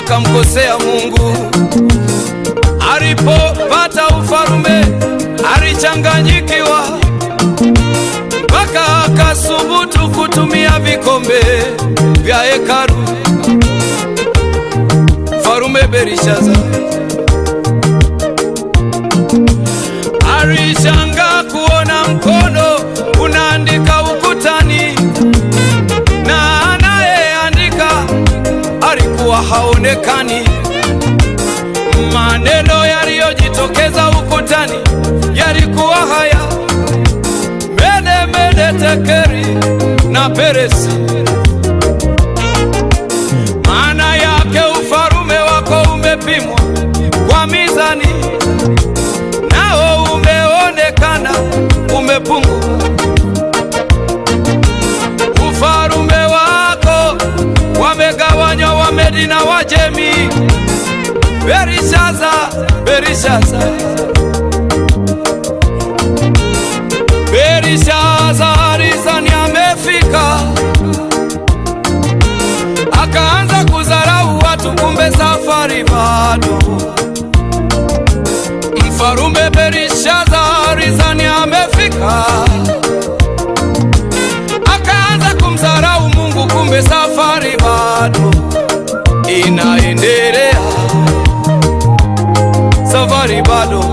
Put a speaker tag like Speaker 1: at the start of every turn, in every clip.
Speaker 1: akamkosea Mungu. Alipopata ufalume alichanganyikiwa, mpaka akasubutu kutumia vikombe vya hekalu. Mfalume Belishaza alishangaa kuona mkono unaandika ukutani, na anayeandika alikuwa haonekani. Maneno yaliyojitokeza ukutani yalikuwa haya: mene mene tekeri na peresi. Maana yake ufalume wako umepimwa kwa mizani, nao umeonekana umepungua. Ufalume wako wamegawanywa Wamedi na Wajemi. Berishaza, Berishaza, Berishaza alizani amefika, akaanza kudharau watu, kumbe safari bado. Mfalume Berishaza alizani amefika, akaanza kumdharau Mungu, kumbe safari bado inaendelea safari bado,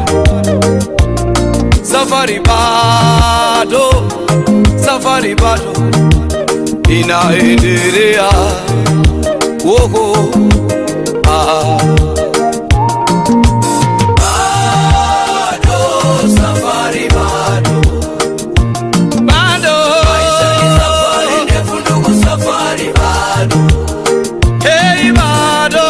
Speaker 1: safari bado, safari bado inaendelea. Woho, ah. Bado, safari bado. Bado. Hey, bado.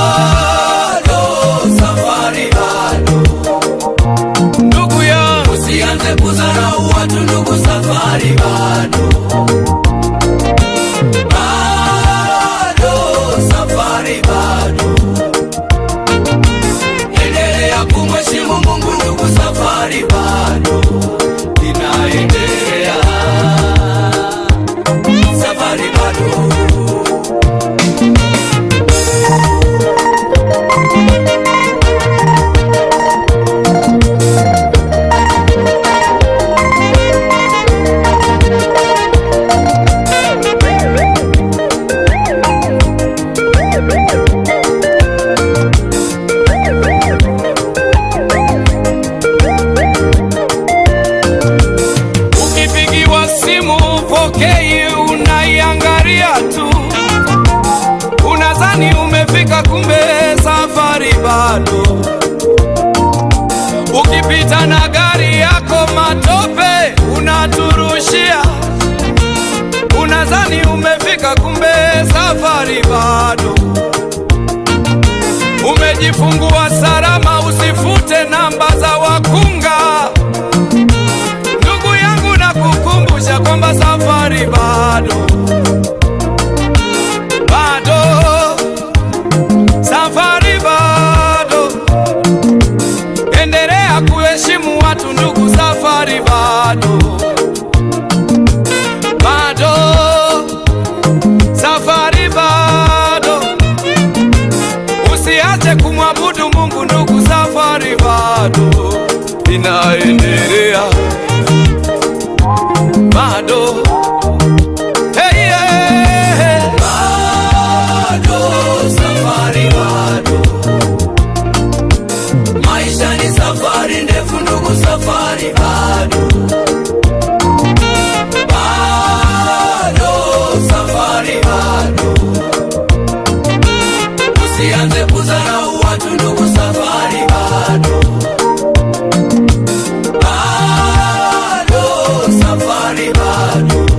Speaker 1: Ndugu yangu
Speaker 2: Usianze kudharau watu ndugu, safari bado. Bado, safari bado. Endelea kumheshimu Mungu ndugu, safari bado inaendelea. Safari bado.
Speaker 1: Ukipigiwa simu upokei, unaiangalia tu, unadhani umefika, kumbe safari bado. Ukipita na gari yako matope unaturushia, unadhani umefika, kumbe safari bado. Umejifungua salama, usifute namba za wakunga. Ndugu yangu na kukumbusha kwamba safari bado, bado, safari bado. Endelea kuheshimu watu ndugu, safari bado, bado, safari bado. Usiache kumwabudu Mungu ndugu, safari bado inaendelea bado hey, yeah.
Speaker 2: Bado, safari bado. Maisha ni safari ndefu ndugu, safari bado. Bado, safari bado. Usianze kudharau watu ndugu, safari bado. Bado, safari bado.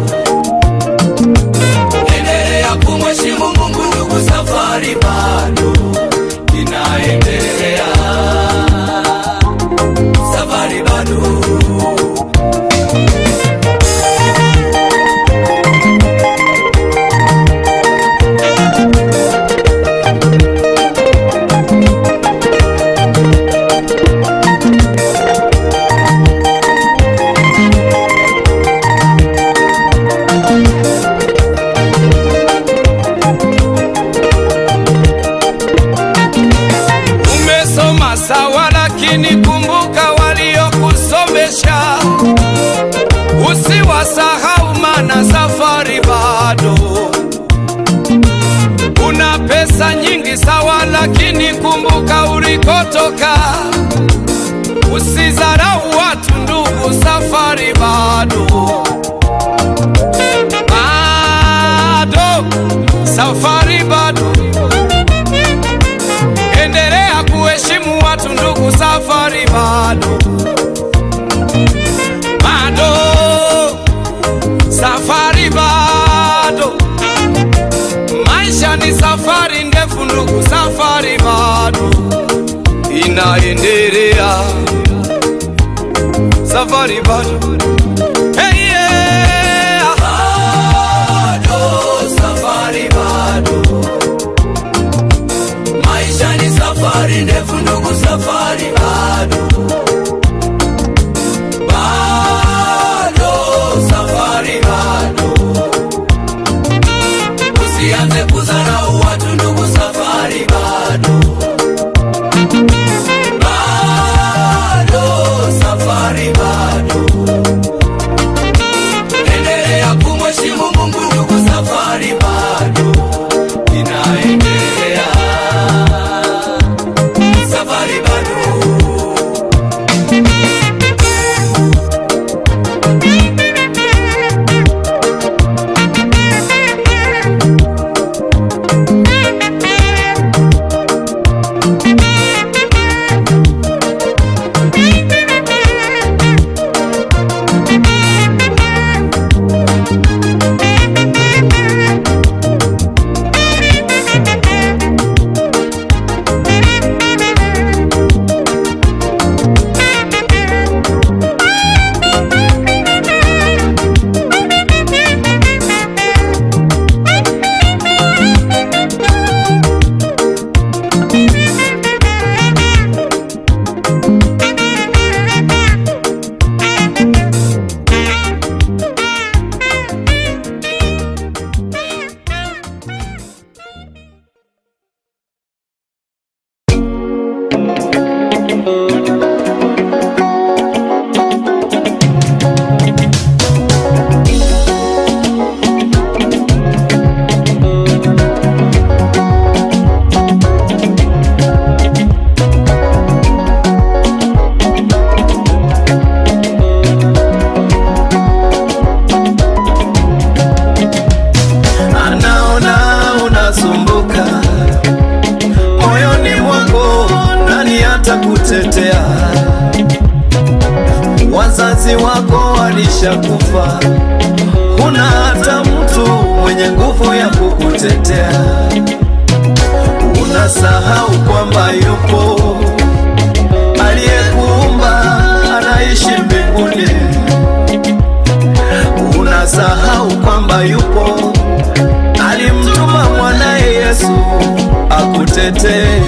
Speaker 1: safari bado, maisha ni safari ndefu ndugu, safari bado inaendelea, safari bado hey, yeah.
Speaker 2: bado safari bado maisha ni safari ndefu ndugu safari bado bado safari bado usianze kudharau watu ndugu safari bado bado safari bado endelea kumheshimu mungu ndugu safari bado inaendelea safari bado
Speaker 3: anaona unasumbuka moyoni mwako, nani atakutetea? Wazazi wako walishakufa, huna hata mtu mwenye nguvu ya kukutetea. Unasahau kwamba yupo aliyekuumba, anaishi mbinguni. Unasahau kwamba yupo alimtuma mwanaye Yesu akutetee.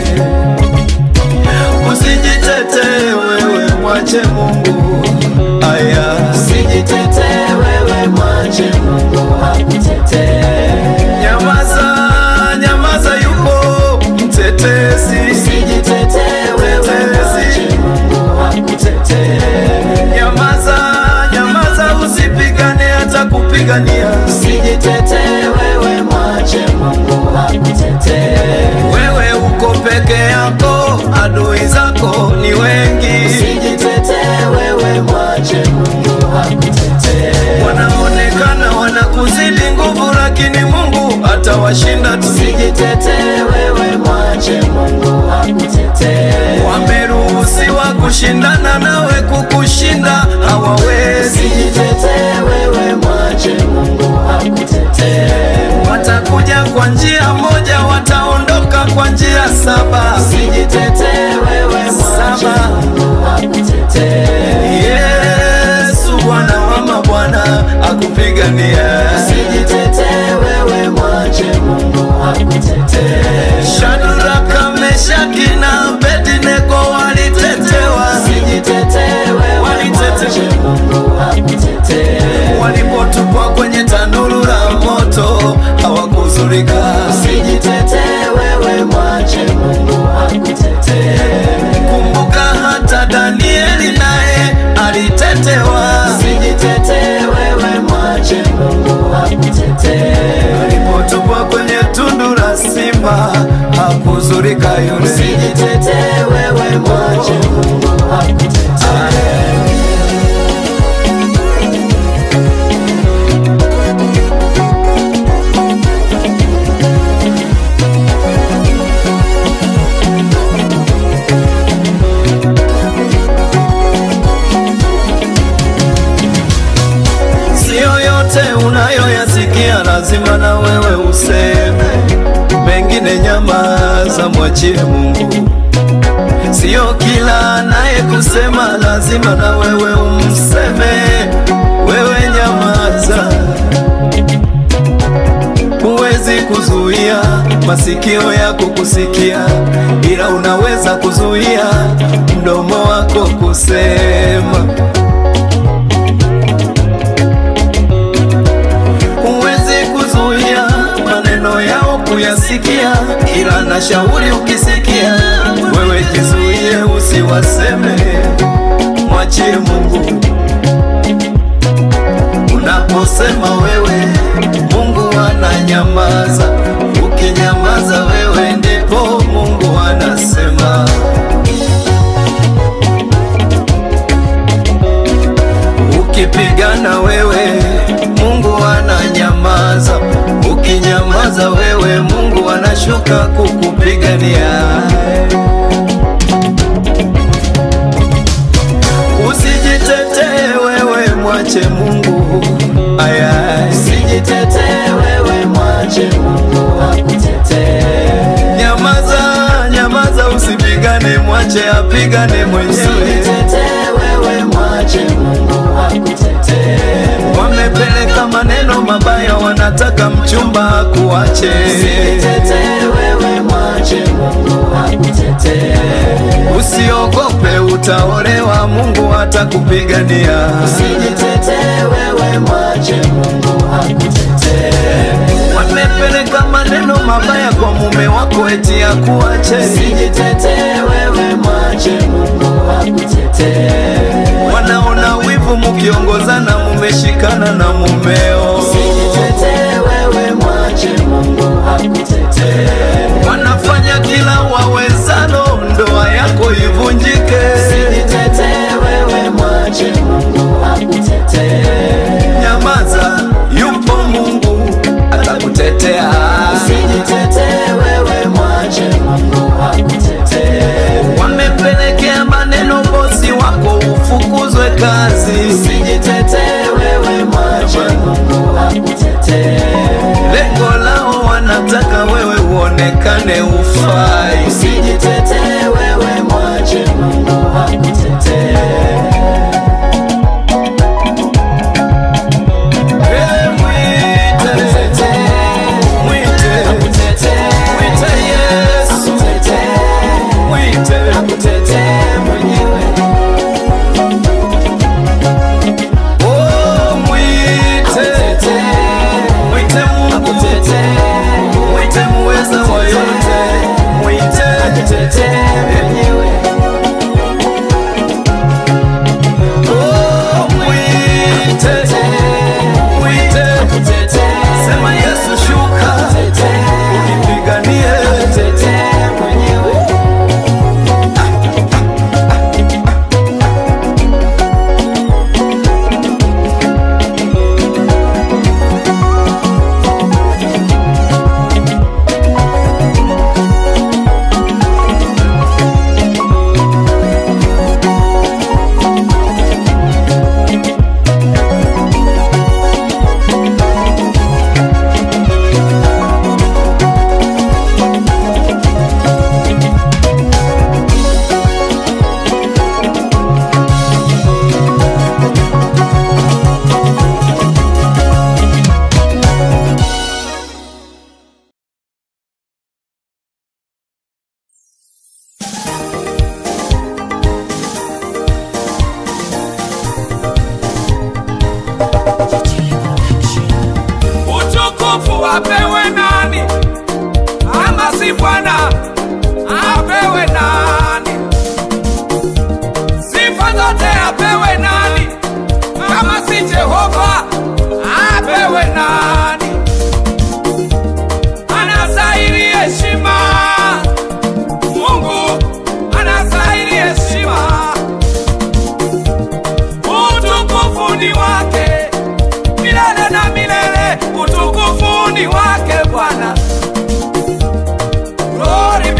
Speaker 3: Usijitetee wewe, mwache Mungu. Aya, usijitetee wewe, mwache Mungu akutetee. Nyamaza, nyamaza, yupo mtetezi. Usijitetee wewe, mwache Mungu akutetee. Nyamaza, nyamaza, usipigane hata kupigania. Usijitetee wewe, mwache Mungu akutetee. Wewe uko peke yako, adui zako ni wengi. Usijitetee wewe, mwache Mungu akutetee. Wanaonekana wanakuzidi nguvu, lakini Mungu atawashinda tu. Usijitetee wewe, mwache Mungu akutetee. Wameruhusiwa kushindana nawe, kukushinda hawawezi. Usijitetee wewe, mwache Mungu akutetee. Watakuja kwa njia moja, wataondoka kwa njia saba. Usijitetee wewe, mwache Mungu akutetee. Yesu Bwana wa mabwana akupigania. Usijitetee wewe, mwache Mungu akutetee. Shadraka, Meshaki na Abednego walitetewa. lazima na wewe useme, mengine nyamaza, mwachie Mungu. Sio kila naye kusema lazima na wewe umseme, wewe nyamaza. Huwezi kuzuia masikio yako kusikia, ila unaweza kuzuia mdomo wako kusema. Huwezi kuzuia maneno yao kuyasikia, ila na shauri ukisikia, wewe jizuie usiwaseme, mwachie Mungu. Unaposema wewe, Mungu ananyamaza. Ukinyamaza wewe, ndipo Mungu anasema. Ukipigana wewe, Mungu ananyamaza. Ukinyamaza wewe, Mungu anashuka kukupigania. Usijitetee wewe, mwache Mungu. Aya, usijitetee wewe, mwache Mungu akutetee. Nyamaza, nyamaza, usipigane, mwache apigane mwenyewe.
Speaker 2: Usijitetee wewe, mwache Mungu akutetee.
Speaker 3: Wamepeleka maneno mabaya, wanataka mchumba akuache.
Speaker 2: Usijitetee wewe, mwache Mungu akutetee.
Speaker 3: Usiogope, utaolewa, Mungu atakupigania.
Speaker 2: Usijitetee wewe, mwache Mungu akutetee.
Speaker 3: Wamepeleka maneno mabaya kwa mume wako, eti akuache.
Speaker 2: Usijitetee wewe, mwache Mungu akutetee.
Speaker 3: Wanaona wivu mukiongozana, mumeshikana na mumeo.
Speaker 2: Usijitetee wewe, mwache Mungu akutetee.
Speaker 3: Wanafanya kila wawezalo, ndoa yako ivunjike.
Speaker 2: Usijitetee wewe, mwache Mungu akutetee.
Speaker 3: Nyamaza, yupo Mungu atakutetea.
Speaker 2: Usijitetee wewe, mwache Mungu akutetee.
Speaker 3: Wamepelekea maneno bosi wako ufukuzwe kazi.
Speaker 2: Usijitetee wewe, mwache Mungu akutetee.
Speaker 3: Lengo lao wanataka wewe uonekane ufai.
Speaker 2: Usijitetee wewe, mwache Mungu akutetee.
Speaker 3: Eh, mwite, mwite, mwite Yesu, mwite. Oh, mwite, mwite Mungu, mwite muweza wa yote, mwite. Oh, mwite, mwite. Sema Yesu shuka, unipiganie.
Speaker 1: Utukufu apewe nani? Ama si Bwana apewe nani? Sifa zote apewe nani? Kama si Jehova apewe nani? Anastahili heshima, Mungu anastahili heshima. Utukufu ni wake milele na milele, utukufu ni wake Bwana. Glory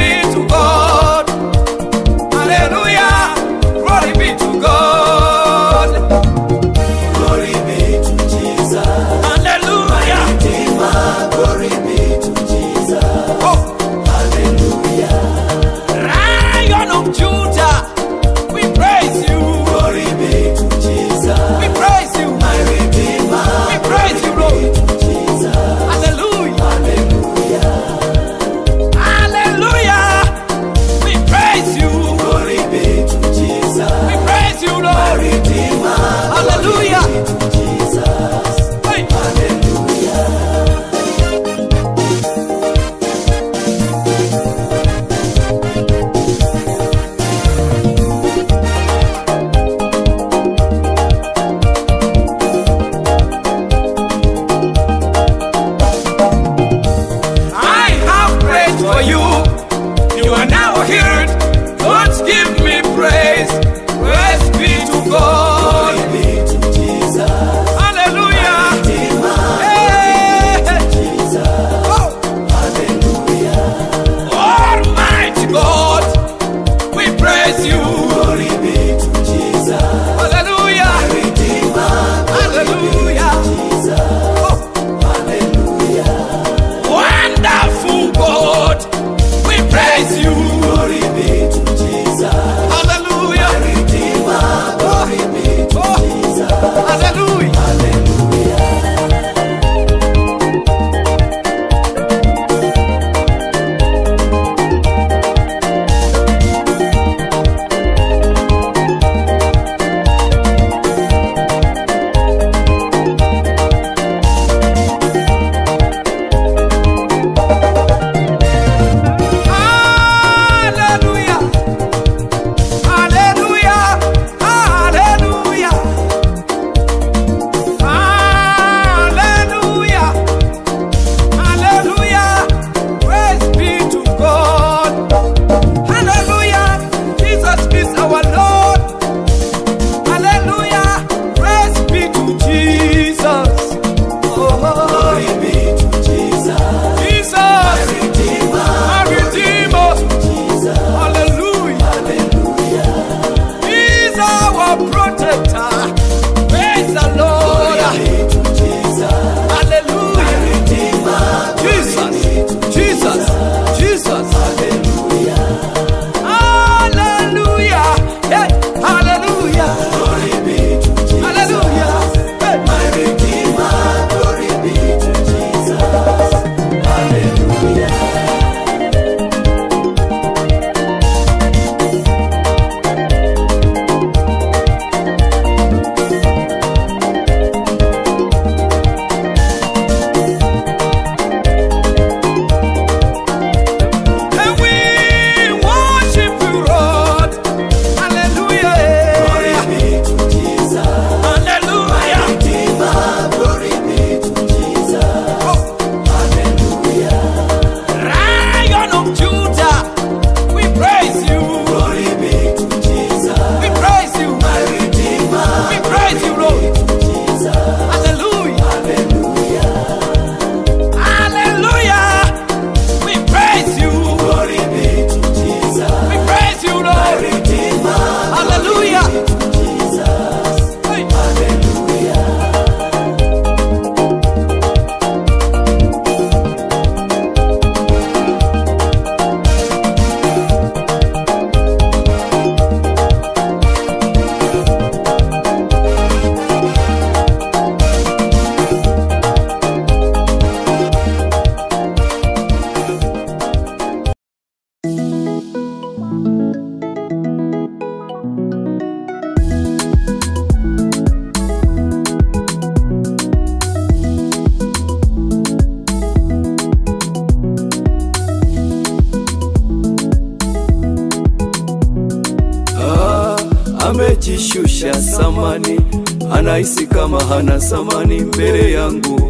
Speaker 4: amejishusha samani, anahisi kama hana samani mbele yangu.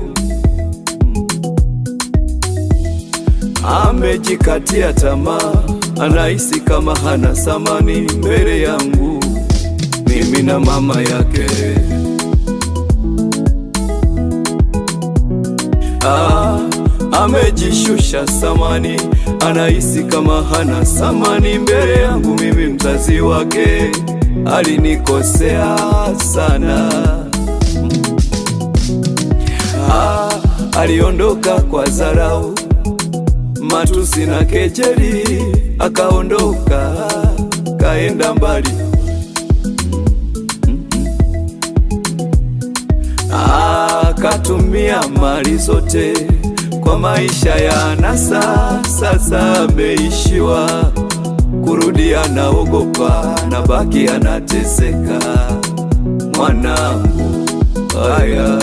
Speaker 4: Amejikatia tamaa, anahisi kama hana samani mbele yangu, mimi na mama yake. Ah, amejishusha samani, anahisi kama hana samani mbele yangu, mimi mzazi wake. Alinikosea sana ah, aliondoka kwa dharau, matusi na kejeli, akaondoka kaenda mbali. akatumia mali zote kwa maisha ya anasa. Sasa ameishiwa kurudi, anaogopa na baki anateseka. Mwanangu haya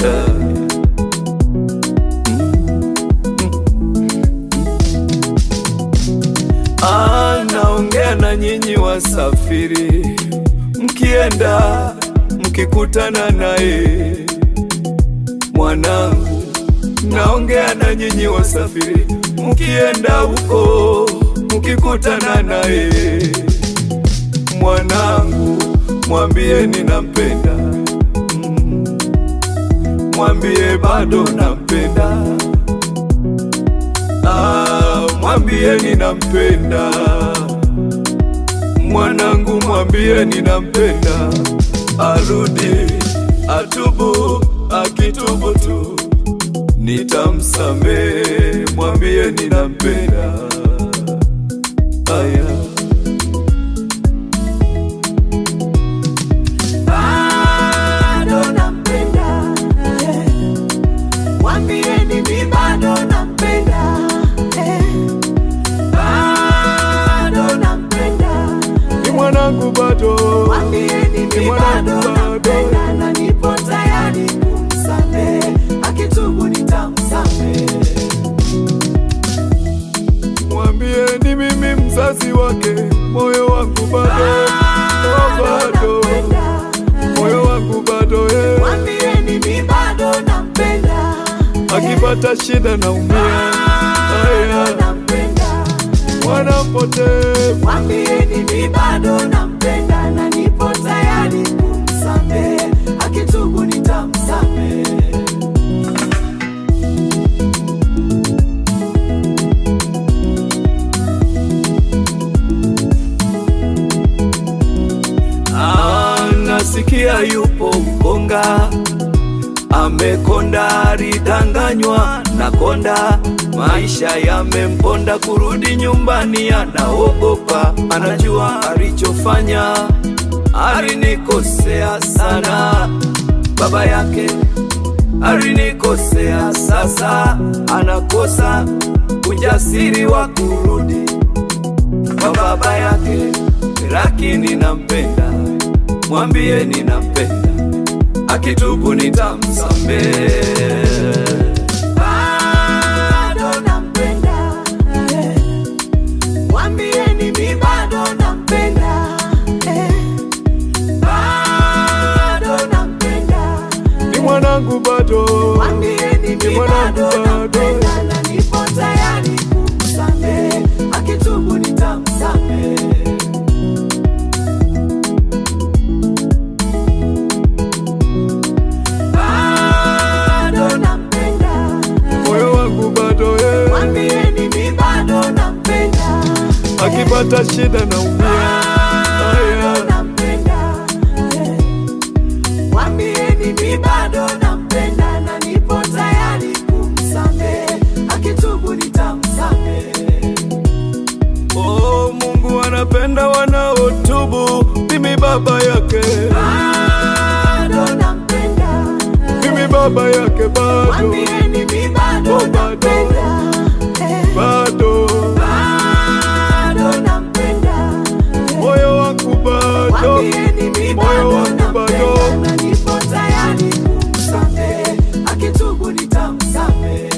Speaker 4: anaongea na nyinyi wasafiri, mkienda mkikutana naye mwanangu, naongea na nyinyi wasafiri, mkienda huko mkikutana naye mwanangu, mwambie ninampenda, Mm. mwambie bado nampenda, Ah, mwambie ninampenda mwanangu, mwambie ninampenda, arudi atubu, akitubu tu nitamsamehe, mwambie ninampenda. Aya.
Speaker 2: bado nampenda eh. Mwambieni mi bado nampenda eh. bado nampenda
Speaker 4: Ni mwanangu bado,
Speaker 2: Mwambieni
Speaker 4: Ni
Speaker 2: mi
Speaker 4: mwanangu
Speaker 2: bado
Speaker 4: bado.
Speaker 2: nampenda na nipo tayari kumsamehe akitubu nitamsamehe
Speaker 4: mwambie ni mimi mzazi wake, moyo wangu bado, oh, bado, moyo wangu bado eh.
Speaker 2: Mwambieni mi bado nampenda
Speaker 4: akipata shida naumia,
Speaker 2: bado
Speaker 4: aya,
Speaker 2: nampenda
Speaker 4: mwana mpotevu
Speaker 2: Mwambieni mi bado nampenda na nipo tayari kumsamehe, akitubu nitamsamehe.
Speaker 4: Ah, nasikia yupo mkonga amekonda, alidanganywa na konda, maisha yamemponda, kurudi nyumbani anaogopa, anajua alichofanya, alinikosea sana baba yake alinikosea, sasa anakosa ujasiri wa kurudi kwa baba yake, lakini nampenda, mwambie ninampenda, akitubu nitamsamehe.
Speaker 2: Bado nampenda, eh. Mwambieni mi bado nampenda, eh. Bado nampenda,
Speaker 4: Ni mwanangu bado,
Speaker 2: mwambieni
Speaker 4: Ni
Speaker 2: mi
Speaker 4: mwanangu
Speaker 2: bado
Speaker 4: bado.
Speaker 2: nampenda na nipo tayari kumsamehe, akitubu nitamsamehe. bado nampenda
Speaker 4: moyo wangu bado eh.
Speaker 2: mwambieni mi bado nampenda
Speaker 4: akipata shida naumia,
Speaker 2: bado
Speaker 4: aya,
Speaker 2: nampenda mwambieni mi bado nampenda na nipo tayari kumsamehe akitubu nitamsamehe
Speaker 4: oh, Mungu anapenda wanaotubu, mimi baba yake,
Speaker 2: bado nampenda
Speaker 4: mimi baba yake bado,
Speaker 2: mwambieni mi bado
Speaker 4: Oh, bado.
Speaker 2: nampenda
Speaker 4: bado,
Speaker 2: bado nampenda
Speaker 4: moyo wangu bado,
Speaker 2: Mwambieni mi
Speaker 4: moyo
Speaker 2: bado
Speaker 4: wangu bado.
Speaker 2: nampenda na nipo tayari kumsamehe, akitubu nitamsamehe.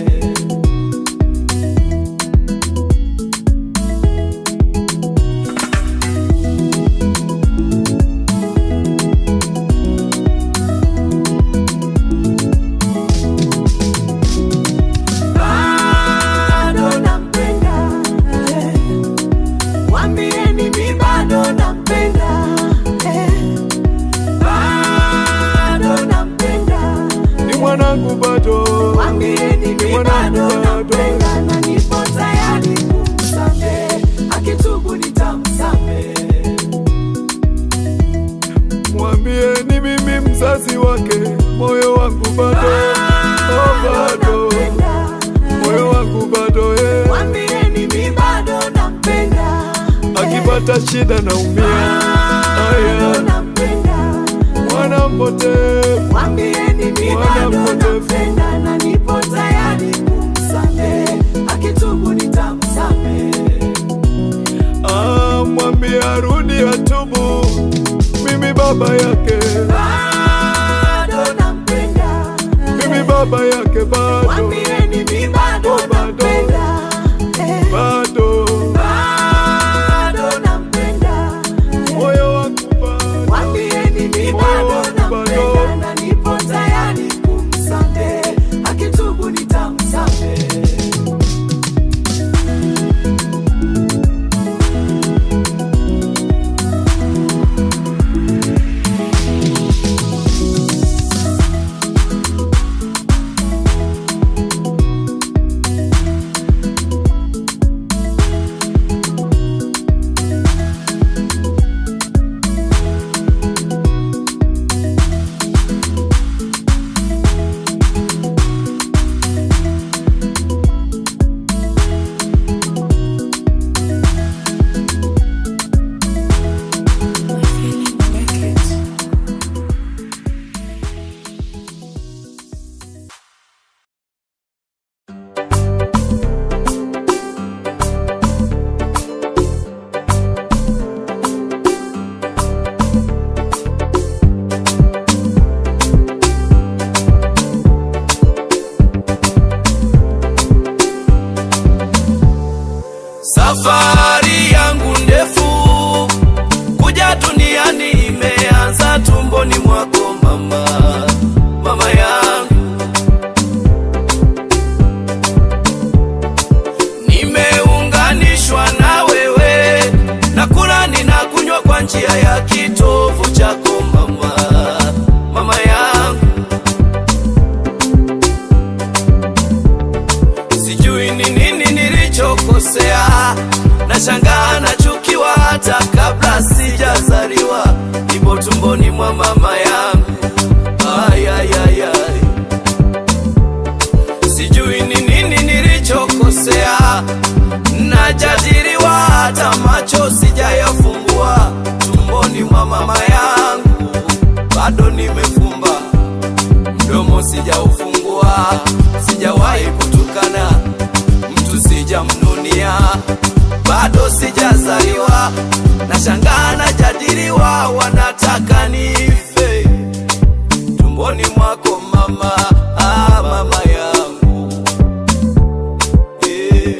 Speaker 4: nikipata shida naumia. Aya,
Speaker 5: nampenda
Speaker 4: mwana mpotevu,
Speaker 5: mwambieni mi
Speaker 4: Mwana
Speaker 5: bado
Speaker 4: mpotevu.
Speaker 5: nampenda na nipo tayari kumsamehe akitubu nitamsamehe
Speaker 4: ah, mwambie arudi atubu, mimi baba yake,
Speaker 5: bado nampenda
Speaker 4: mimi baba yake bado,
Speaker 5: mwambieni mi bado
Speaker 4: Oh, bado.
Speaker 5: nampenda Eh,
Speaker 4: bado,
Speaker 5: bado nampenda
Speaker 4: moyo wangu bado,
Speaker 5: mwambieni mi bado
Speaker 4: Bado.
Speaker 5: nampenda na nipo tayari kumsamehe akitubu nitamsamehe
Speaker 1: Safari yangu ndefu kuja duniani imeanza tumboni mwako mama, mama yangu. Nimeunganishwa na wewe, nakula ninakunywa kwa njia ya kitovu chako mama, mama yangu. sijui ni nini nilichokosea, nashangaa nachukiwa hata kabla sijazaliwa, nipo tumboni mwa mama yangu. Ay, ay, ay, ay. Sijui ni nini nilichokosea, najadiliwa hata macho sijayafumbua, tumboni mwa mama yangu bado nimefumba mdomo sijaufungua, sijawahi kutukana mtu, sijamnunia, bado sijazaliwa, nashangaa najadiliwa, wanataka nife tumboni mwako mama, ah, mama yangu eh.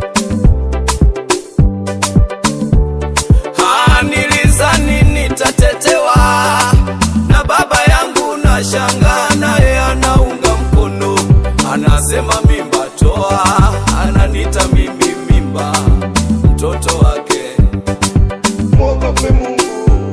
Speaker 1: Ah, nilizani nitatetewa na baba yangu, na shangaa naye anaunga mkono, anasema mimba toa, ananita mimi mimba, mtoto wake.
Speaker 4: mwogope Mungu.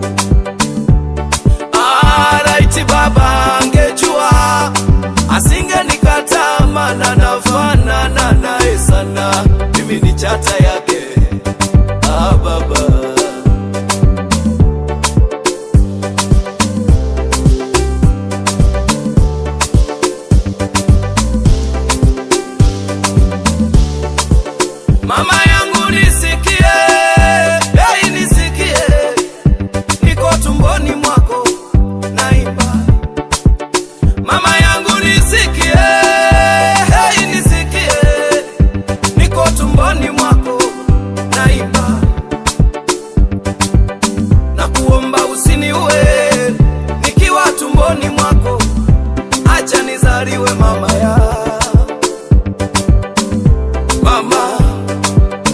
Speaker 1: Ah, raiti baba angejua asingenikataa, maana nafanana naye sana, mimi ni chata yake. Ah, baba Mama yangu nisikie, hey, nisikie, niko tumboni mwako naimba. Mama yangu nisikie, hey, nisikie, niko tumboni mwako naimba. Na kuomba usiniue nikiwa tumboni mwako, acha nizaliwe mama ya mama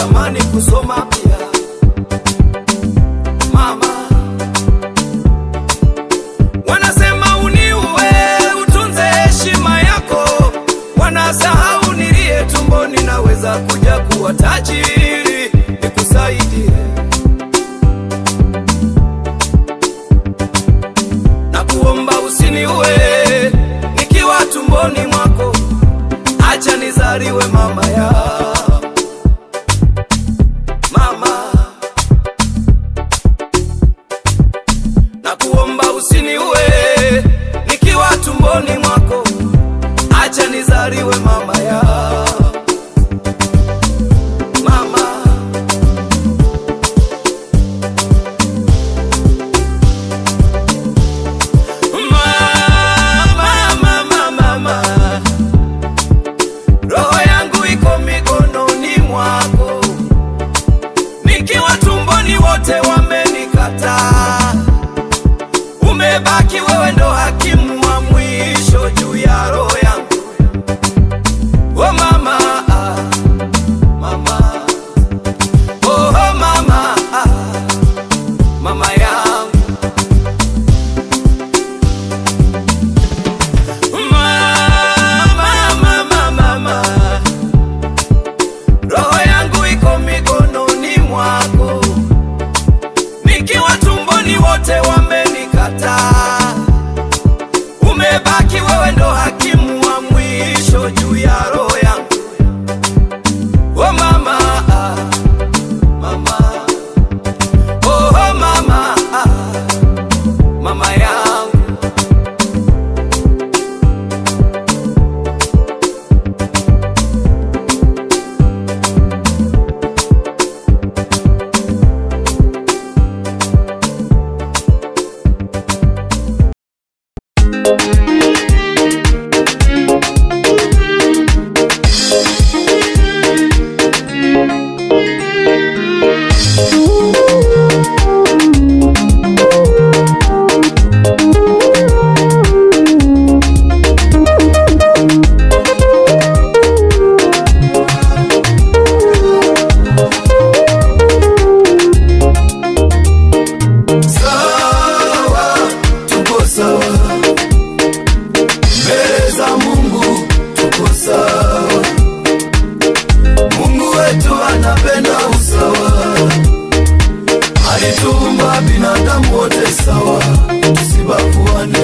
Speaker 1: natamani kusoma pia mama wanasema uniue utunze heshima yako wanasahau nilie tumboni naweza kuja kuwa tajiri nikusaidie na kuomba usiniue nikiwa tumboni mwako acha nizaliwe mama ya mama na kuomba usiniue nikiwa tumboni mwako acha nizaliwe mama ya mama Mama, mama, mama. Roho yangu iko mikononi mwako, nikiwa tumboni wote wamenikataa. Umebaki wewe ndo hakimu wa mwisho juu ya roho yangu. Oh mama, ah, mama, oh mama, ah, mama yangu. Mama, mama, mama. Roho yangu iko mikononi mwako, nikiwa tumboni wote wamenikataa. Umebaki wewe ndo hakimu wa mwisho juu ya roho yangu. Oh mama, ah, mama, oh mama, ah, mama yangu.
Speaker 3: sawa, tuko sawa mbele za Mungu, tuko sawa. Mungu wetu anapenda usawa, alituumba binadamu wote sawa, tusibaguane.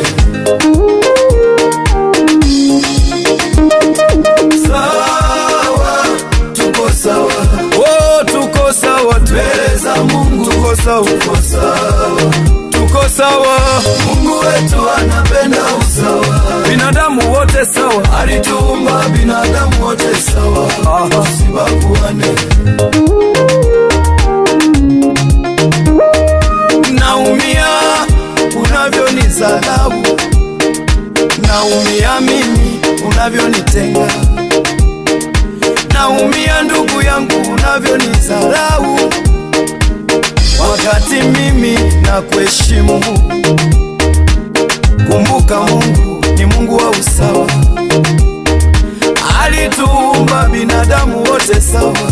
Speaker 3: Sawa, tuko sawa,
Speaker 1: Oh, tuko sawa tu,
Speaker 3: mbele za Mungu,
Speaker 1: tuko sawa,
Speaker 3: tuko sawa.
Speaker 1: tuko sawa,
Speaker 3: Mungu wetu anapenda usawa,
Speaker 1: binadamu wote sawa.
Speaker 3: alituumba binadamu wote sawa,
Speaker 1: Aha.
Speaker 3: tusibaguane.
Speaker 1: Naumia unavyonizalau, naumia mimi unavyonitenga, naumia ndugu yangu unavyonizalau, wakati mimi na kuheshimu. Kumbuka Mungu ni Mungu wa usawa, alituumba binadamu wote sawa.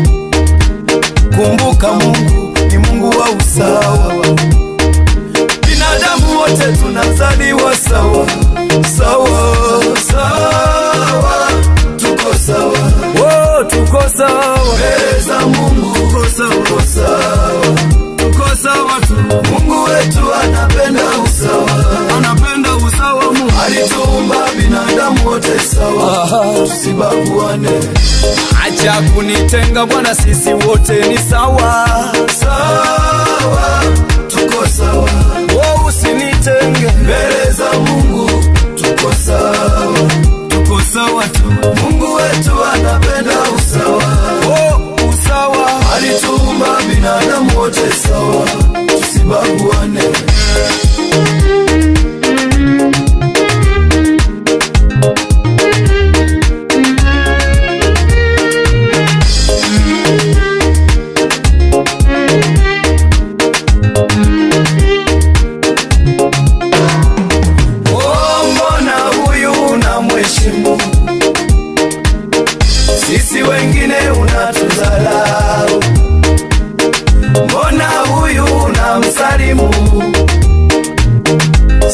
Speaker 1: Kumbuka Mungu ni Mungu wa usawa, binadamu wote tunazaliwa sawa sawa
Speaker 3: Sawa, tuko sawa,
Speaker 1: Oh, tuko sawa,
Speaker 3: mbele za Mungu,
Speaker 1: tuko sawa,
Speaker 3: tuko sawa.
Speaker 1: tuko sawa tu,
Speaker 3: Mungu wetu anapenda usawa,
Speaker 1: anapenda usawa Mungu.
Speaker 3: alituumba binadamu wote sawa, tusibaguane.
Speaker 1: Acha kunitenga Bwana, sisi wote ni sawa.
Speaker 3: Sawa, tuko sawa,
Speaker 1: Oh, usinitenge,
Speaker 3: mbele za Mungu, tuko sawa.
Speaker 1: tuko sawa tu.
Speaker 3: Mungu wetu anapenda usawa,
Speaker 1: Oh, usawa,
Speaker 3: alituumba binadamu wote sawa, tusibaguane.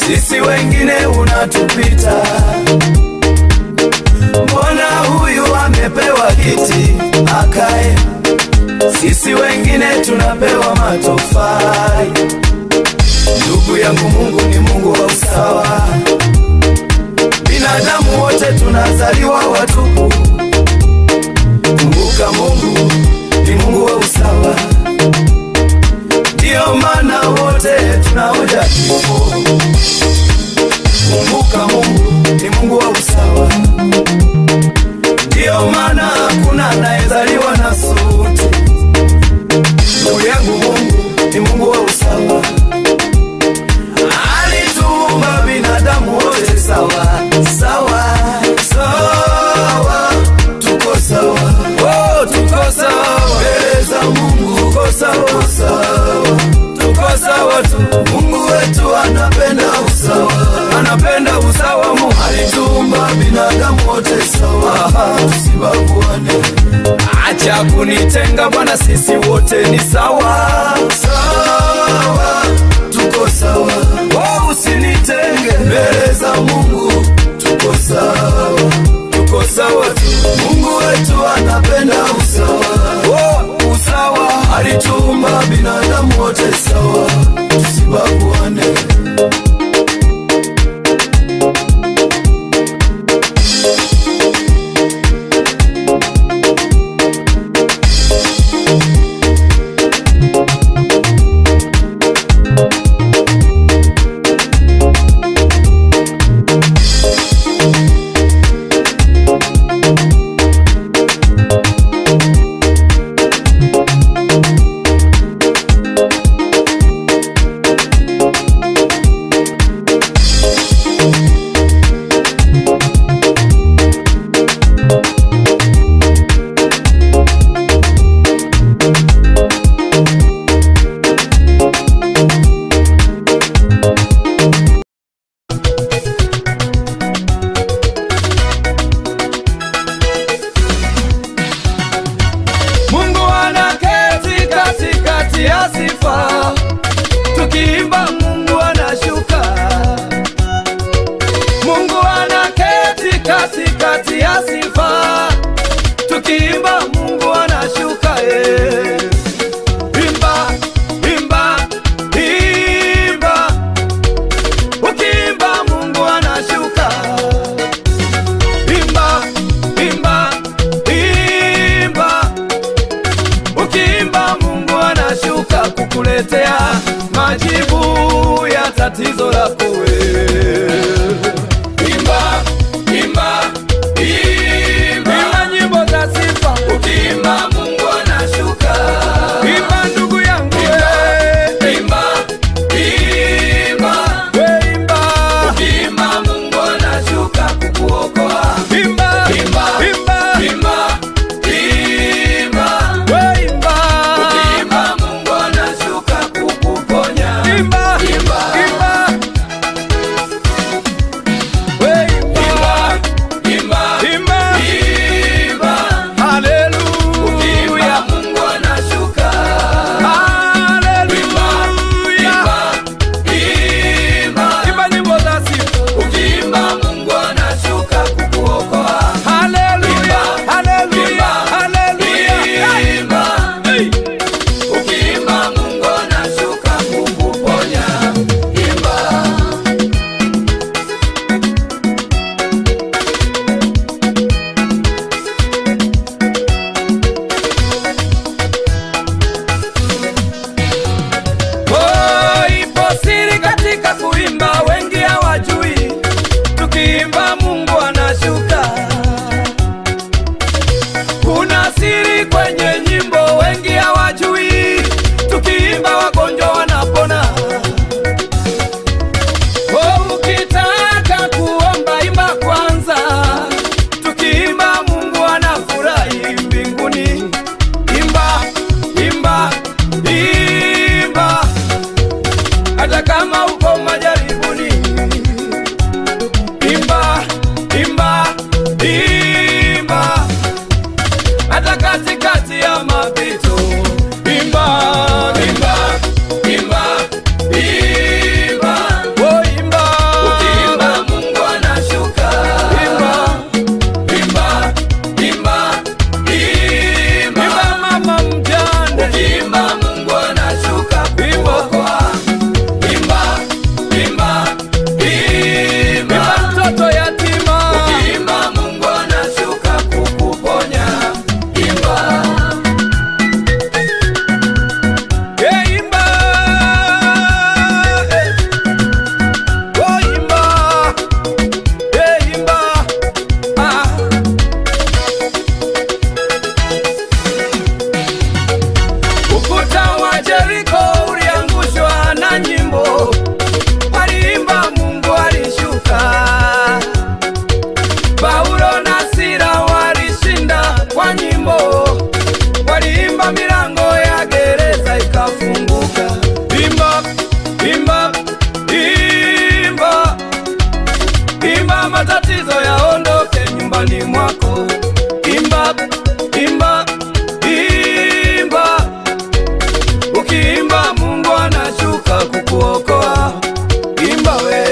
Speaker 1: sisi wengine unatupita. Mbona huyu amepewa kiti akae, sisi wengine tunapewa matofali. Ndugu yangu, Mungu ni Mungu wa usawa. Binadamu wote tunazaliwa watupu. Kumbuka, Mungu ni Mungu wa usawa, ndiyo maana wote tunaoja kifo. Kumbuka, Mungu ni Mungu wa usawa, ndiyo maana hakuna anayezaliwa na suti. Ndugu yangu, Mungu ni Mungu wa usawa alituumba binadamu wote sawa sawa sawa, tuko sawa oh, tuko sawa mbele za Mungu, tuko sawa sawa, tuko sawa tu. Mungu wetu anapenda usawa, anapenda usawa. Mungu alituumba binadamu wote sawa, tusibaguane. Acha kunitenga Bwana, sisi wote ni sawa sawa, tuko sawa. Oh, usinitenge mbele za Mungu, tuko sawa, tuko sawa tu. Mungu wetu anapenda usawa, oh, usawa. Alituumba binadamu wote sawa, tusibaguane. matatizo yaondoke nyumbani mwako. Imba, imba, imba, ukiimba Mungu anashuka kukuokoa. Imba we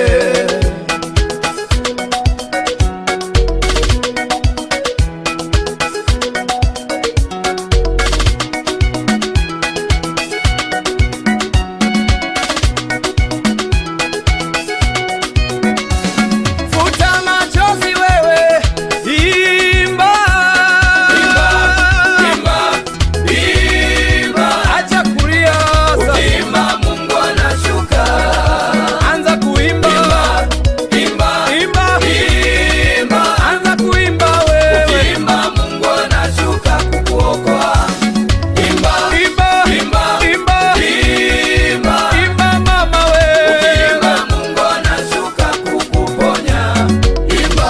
Speaker 1: futa machozi wewe, imba, imba, imba, imba. Acha kulia sasa, imba, Mungu anashuka. Anza kuimba, imba, imba, imba. Anza kuimba wewe, imba, Mungu anashuka kukuokoa. Imba, imba, imba, imba, imba, imba mama wewe, imba, Mungu anashuka kukuponya. Imba,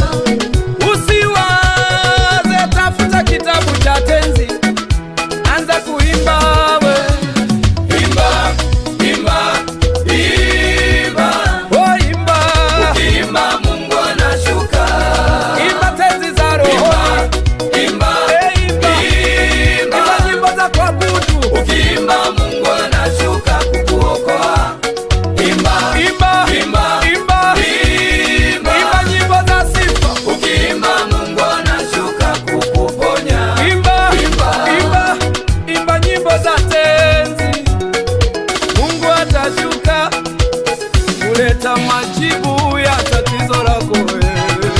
Speaker 1: usiwaze, tafuta kitabu cha tenzi, anza kuimba we. Imba, imba, imba, oh imba, ukiimba Mungu anashuka. Imba tenzi za roho, imba, imba, imba, imba nyimbo za kuabudu. Ukiimba Mungu anashuka kukuokoa. Imba, imba, imba, imba, imba, imba nyimbo za sifa. Ukiimba Mungu anashuka kukuponya. Imba, imba, imba, imba nyimbo za tenzi. Mungu atashuka kuleta majibu ya tatizo lako wewe.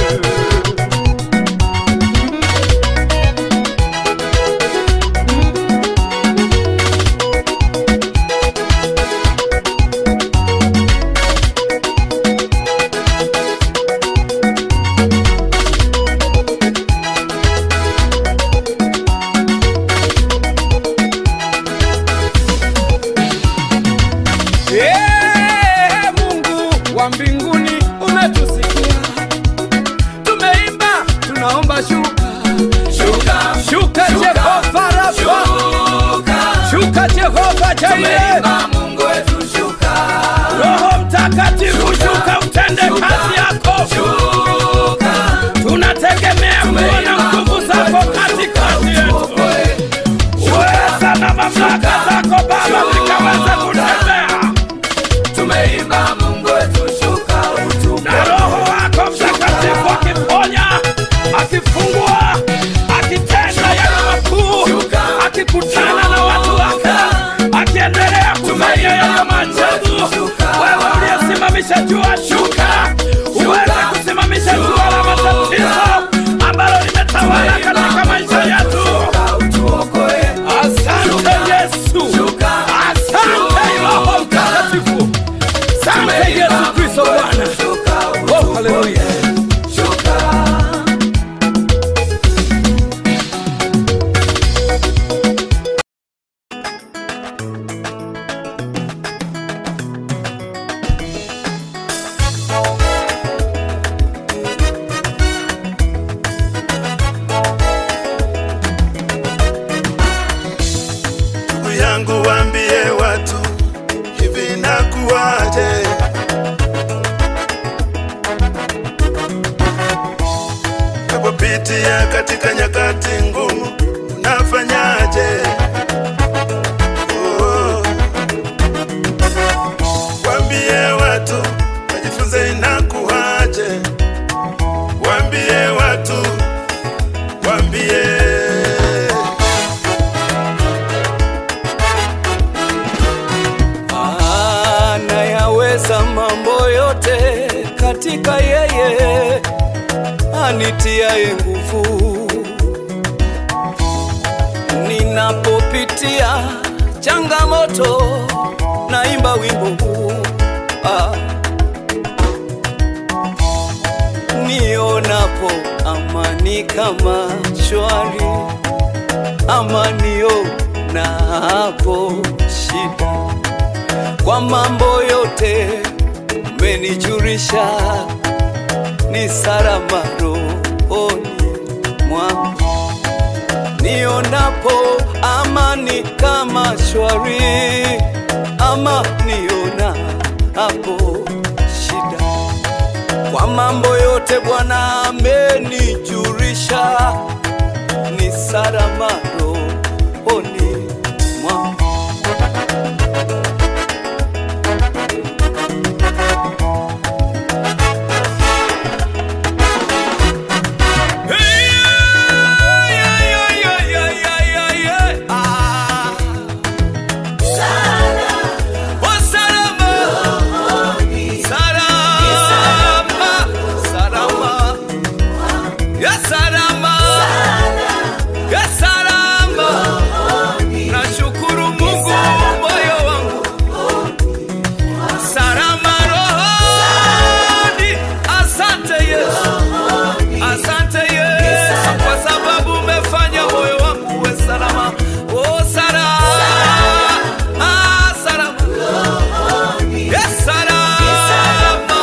Speaker 1: Ee Mungu wa mbinguni umetusikia, tumeimba, tunaomba shuka, shuka, shuka Jehova Rafa, shuka Jehova Jaire, Mungu wetu shuka, Roho Mtakatifu shuka, utende kazi yako, shuka, tunategemea kuona nguvu zako katikati yetu, uweza na mamlaka zako Baba zikaweza kutembea tumeimba Mungu wetu shuka utupe. Na Roho wako Mtakatifu akiponya, akifungua, akitenda yale makuu, akikutana na watu wake, akiendelea kufanya yale maajabu. Wewe uliyesimamisha jua, shuka uweze kusimamisha jua la matatizo ambalo limetawala katika maisha yetu. Asante Yesu, asante Roho Mtakatifu. Asante Yesu Kristo Bwana. Oh, haleluya.
Speaker 6: ndugu yangu waambie watu hivi nakuwaje napopitia katika nyakati ngumu unafanyaje oh. waambie watu wajifunze inakuwaje waambie watu waambie
Speaker 1: anayaweza mambo yote katika yeye anitiaye nguvu. Ninapopitia changamoto, naimba wimbo huu ah. Nionapo amani kama shwari, amanio napo shida kwa mambo yote umenijulisha, ni salama rohoni mwangu. Nionapo amani kama shwari, ama niona hapo shida kwa mambo yote Bwana amenijulisha, ni salama rohoni mwangu. Nashukuru Mungu moyo wangu salama rohoni. Asante Yesu, asante Yesu kwa sababu umefanya moyo wangu uwe salama. Oh, salama, ah, salama, yes, salama.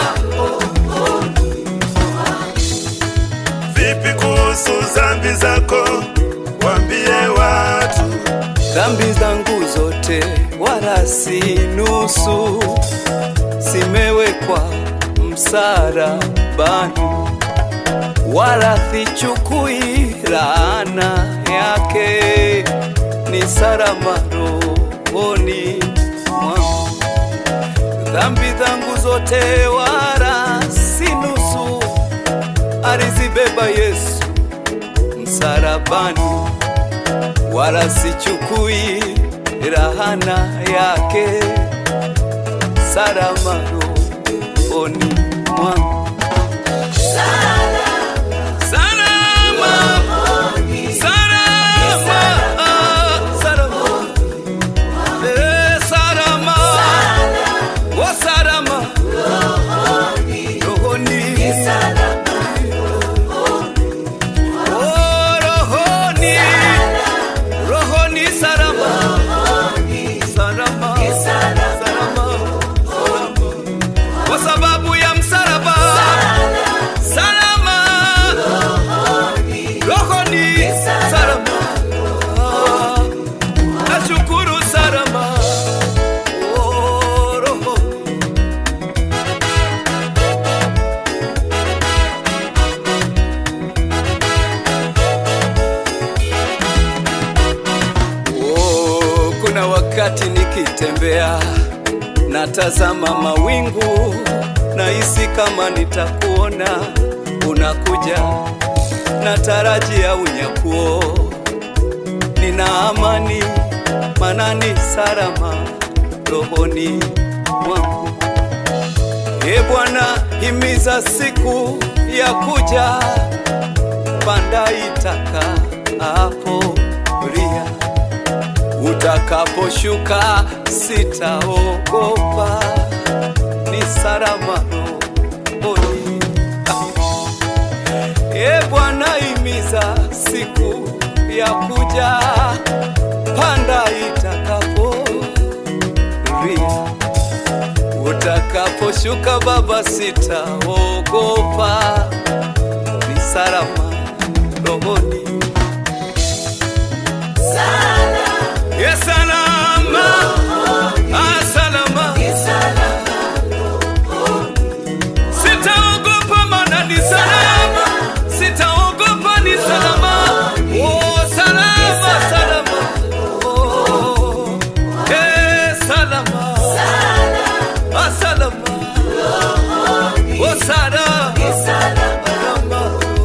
Speaker 6: Vipi kuhusu zambi zako? Wambie watu
Speaker 1: dhambi zangu zote wala si nusu, zimewekwa msalabani, wala sichukui laana yake, ni salama rohoni mwangu. Dhambi zangu zote wala si nusu, alizibeba Yesu msalabani wala sichukui rahana yake, salama rohoni mwangu. Salama, salama, ah, salama. Eh, salama. Oh, salama. Rohoni. Oh, rohoni. Rohoni salama. Salama. Salama. Salama. Kwa sababu ya msalaba. Salama. Rohoni salama. Ah, Nashukuru salama. Oh, roho. Oh, kuna wakati nikitembea natazama mawingu, nahisi kama nitakuona unakuja, natarajia unyakuo, nina amani manani salama rohoni mwangu. E Bwana, himiza siku ya kuja, panda itaka hapo ria utakaposhuka sitaogopa, ni salama rohoni. E Bwana, himiza siku ya kuja, panda itakapo ria utakaposhuka Baba, sitaogopa, ni salama rohoni. Yes, salama. Ah, salama. Sitaogopa maana ni salama. Sitaogopa ni salama. Oh, salama, salama. Oh, eh, salama. Ah, salama. Oh, salama. Salama.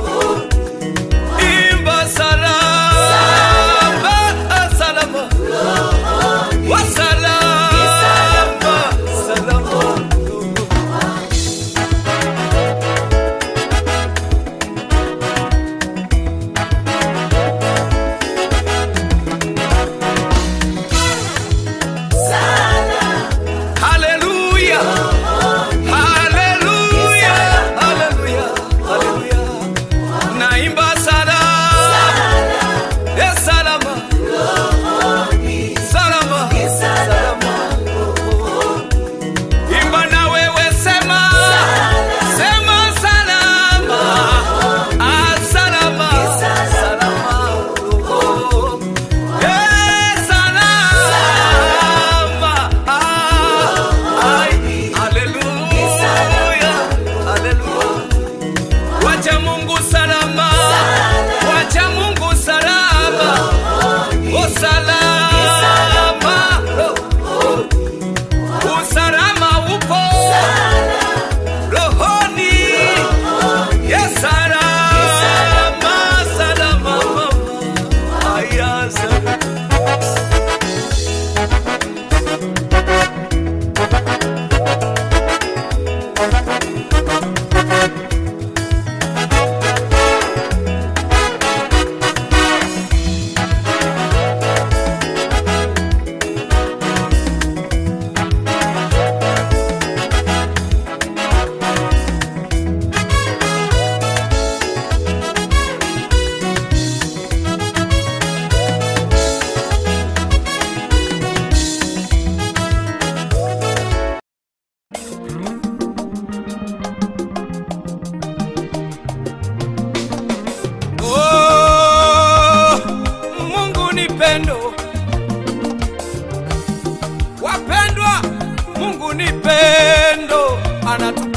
Speaker 1: Imba salama. Ah, salama. Wa salama. Salama.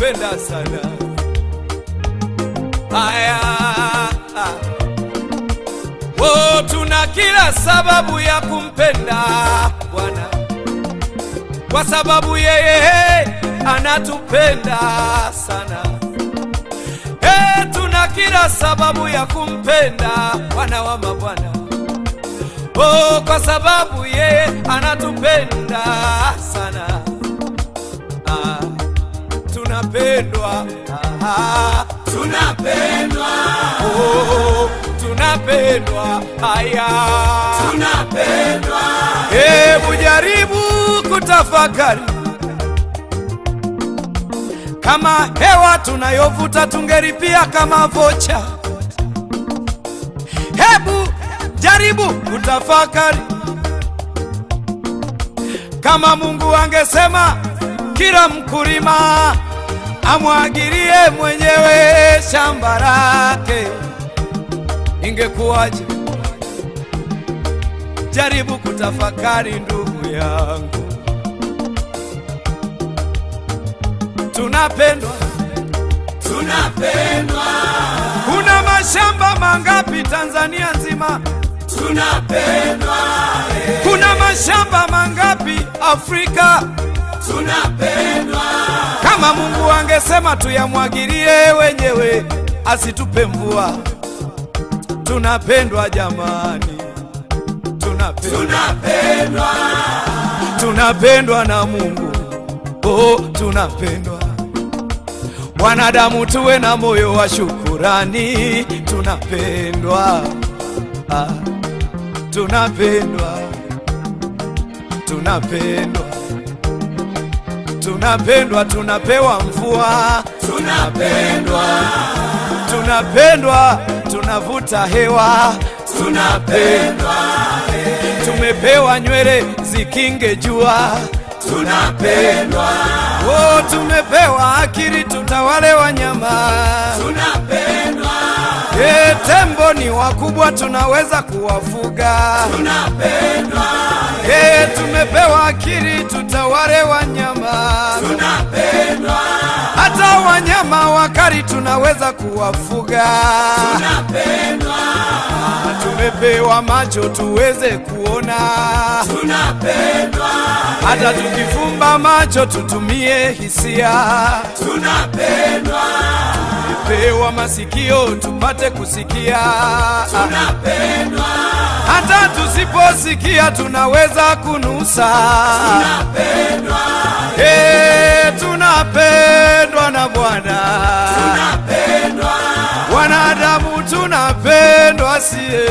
Speaker 1: anatupenda sana. Haya, oh, tuna kila sababu ya kumpenda Bwana kwa sababu yeye anatupenda sana. Eh, tuna kila sababu ya kumpenda Bwana wa mabwana. Oh, kwa sababu yeye anatupenda sana. Ah, tunapendwa. Ah,
Speaker 2: tunapendwa
Speaker 1: oh, tunapendwa. Haya,
Speaker 2: tunapendwa
Speaker 1: hebu jaribu kutafakari kama hewa tunayovuta tungeripia kama vocha. Hebu jaribu kutafakari kama Mungu angesema kila mkulima amwagilie mwenyewe shamba lake, ingekuwaje? Jaribu kutafakari ndugu yangu, tunapendwa.
Speaker 2: tunapendwa
Speaker 1: Kuna mashamba mangapi Tanzania nzima?
Speaker 2: tunapendwa
Speaker 1: Kuna mashamba mangapi Afrika?
Speaker 2: tunapendwa
Speaker 1: Kama Mungu angesema tuyamwagilie wenyewe, asitupe mvua. Tunapendwa jamani, tunapendwa,
Speaker 2: tunapendwa
Speaker 1: tunapendwa na Mungu. Oh, tunapendwa. Wanadamu tuwe na moyo wa shukurani, tunapendwa. Ah, tunapendwa, tunapendwa, tunapendwa, tunapewa mvua,
Speaker 2: tunapendwa
Speaker 1: tunapendwa, tunavuta hewa, tunapendwa, tumepewa nywele zikinge jua,
Speaker 2: tunapendwa
Speaker 1: oh, tumepewa akili tutawale wanyama.
Speaker 2: tunapendwa
Speaker 1: E, tembo ni wakubwa tunaweza kuwafuga.
Speaker 2: tunapendwa
Speaker 1: E, tumepewa akili tutawale wanyama.
Speaker 2: tunapendwa
Speaker 1: Hata wanyama wakali tunaweza kuwafuga.
Speaker 2: tunapendwa
Speaker 1: Tumepewa macho tuweze kuona.
Speaker 2: tunapendwa
Speaker 1: Hata tukifumba macho tutumie hisia.
Speaker 2: tunapendwa
Speaker 1: Tumepewa masikio tupate kusikia.
Speaker 2: tunapendwa
Speaker 1: Hata tusiposikia tunaweza kunusa.
Speaker 2: tunapendwa
Speaker 1: Eh, tunapendwa na Bwana.
Speaker 2: tunapendwa
Speaker 1: Wanadamu tunapendwa sie.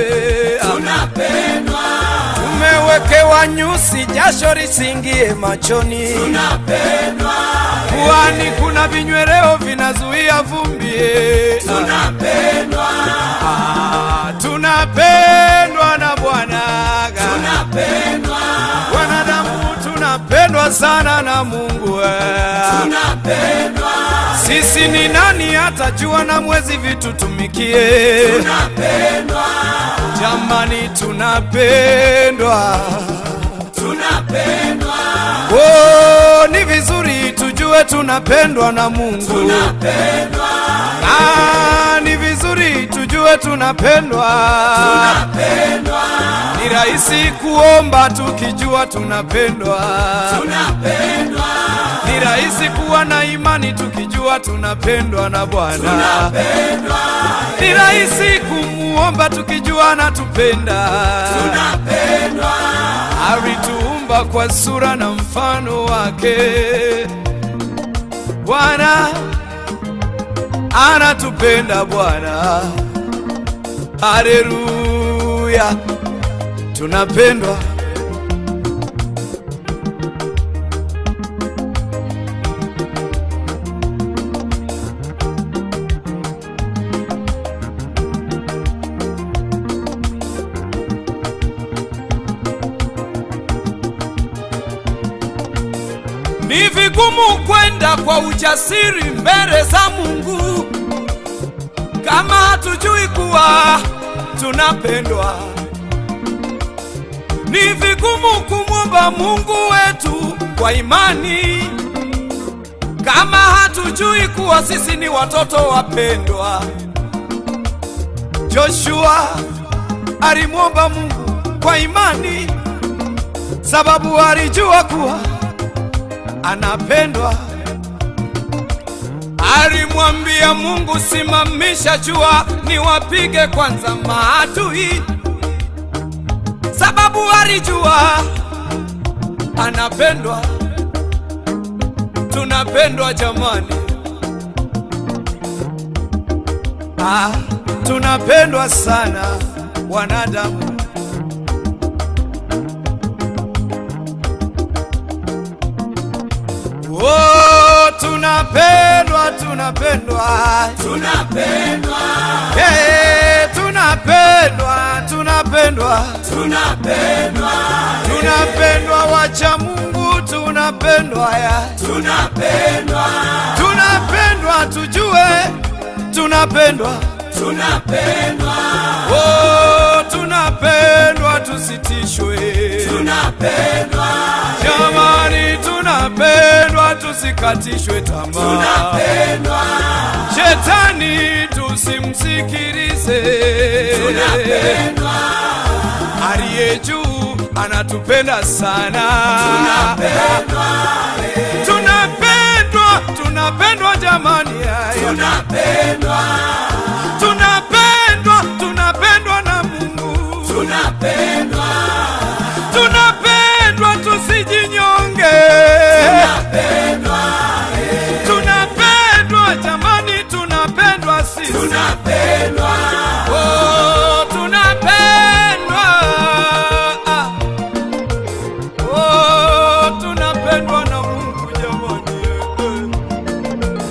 Speaker 2: tunapendwa
Speaker 1: Tumewekewa nyusi, jasho lisingie machoni.
Speaker 2: tunapendwa
Speaker 1: Puani kuna vinyweleo vinazuia vumbi.
Speaker 2: tunapendwa
Speaker 1: Ah, tunapendwa na Bwana.
Speaker 2: tunapendwa
Speaker 1: Wanadamu tunapendwa sana na Mungu.
Speaker 2: tunapendwa
Speaker 1: Sisi ni nani hata jua na mwezi vitutumikie?
Speaker 2: tunapendwa
Speaker 1: Jamani, tunapendwa.
Speaker 2: tunapendwa
Speaker 1: Oh, ni vizuri tujue tunapendwa na Mungu.
Speaker 2: tunapendwa
Speaker 1: Ah, ni vizuri tujue tunapendwa.
Speaker 2: tunapendwa
Speaker 1: Ni rahisi kuomba tukijua tunapendwa.
Speaker 2: tunapendwa
Speaker 1: Ni rahisi kuwa na imani tukijua tunapendwa na Bwana.
Speaker 2: tunapendwa
Speaker 1: Ni rahisi kumuomba tukijua anatupenda.
Speaker 2: tunapendwa
Speaker 1: Alituumba kwa sura na mfano wake. Bwana anatupenda Bwana. Haleluya, tunapendwa. Ni vigumu kwenda kwa ujasiri mbele za Mungu kama hatujui kuwa tunapendwa. Ni vigumu kumwomba Mungu wetu kwa imani kama hatujui kuwa sisi ni watoto wapendwa. Joshua alimwomba Mungu kwa imani, sababu alijua kuwa anapendwa. Alimwambia Mungu, simamisha jua niwapige kwanza maadui, sababu alijua anapendwa. Tunapendwa jamani, ah, tunapendwa sana wanadamu. Oh, tunapendwa, tunapendwa,
Speaker 2: tunapendwa
Speaker 1: hey, tunapendwa, tunapendwa,
Speaker 2: tunapendwa
Speaker 1: tunapendwa, wacha Mungu, tunapendwa ya
Speaker 2: tunapendwa
Speaker 1: tunapendwa, tujue tunapendwa,
Speaker 2: tunapendwa
Speaker 1: oh, tunapendwa, tusitishwe
Speaker 2: tunapendwa
Speaker 1: jamani, tunapendwa, tusikatishwe tamaa.
Speaker 2: tunapendwa
Speaker 1: Shetani tusimsikilize,
Speaker 2: tunapendwa
Speaker 1: aliye juu anatupenda sana.
Speaker 2: tunapendwa
Speaker 1: Tunapendwa, tunapendwa jamani, haya.
Speaker 2: tunapendwa
Speaker 1: tunapendwa, tunapendwa na Mungu,
Speaker 2: tunapendwa
Speaker 1: tunapendwa, tusijinyonge,
Speaker 2: tunapendwa
Speaker 1: tunapendwa jamani, tunapendwa sisi,
Speaker 2: tunapendwa
Speaker 1: oh, tunapendwa Ah. oh, tunapendwa na Mungu jamani, eh.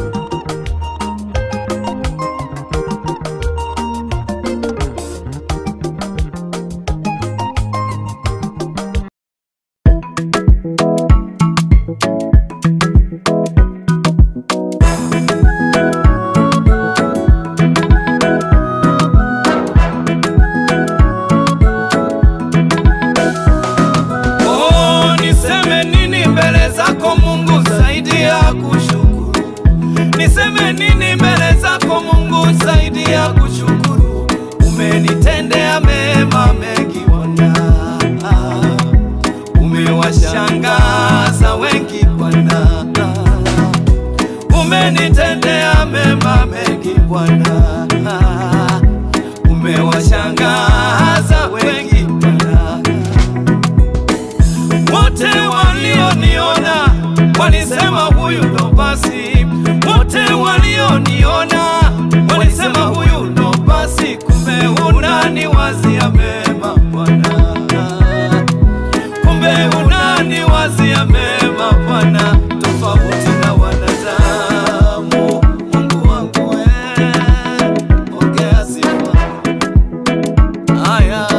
Speaker 1: Oh, niseme nini mbele zako Mungu zaidi ya kushukuru? Niseme nini mbele zako Mungu zaidi ya kushukuru? Umenitendea mema mengi Bwana, umewashangaza wengi Bwana, umenitendea mema mengi Bwana, umewashangaza wengi Bwana wote walioniona walisema huyu ndo basi, wote walioniona walisema huyu ndo basi, kumbe unani wazia mema Bwana, kumbe unani wazia mema Bwana, tofauti na wanadamu. Mungu wangu wewe, ongea sifa haya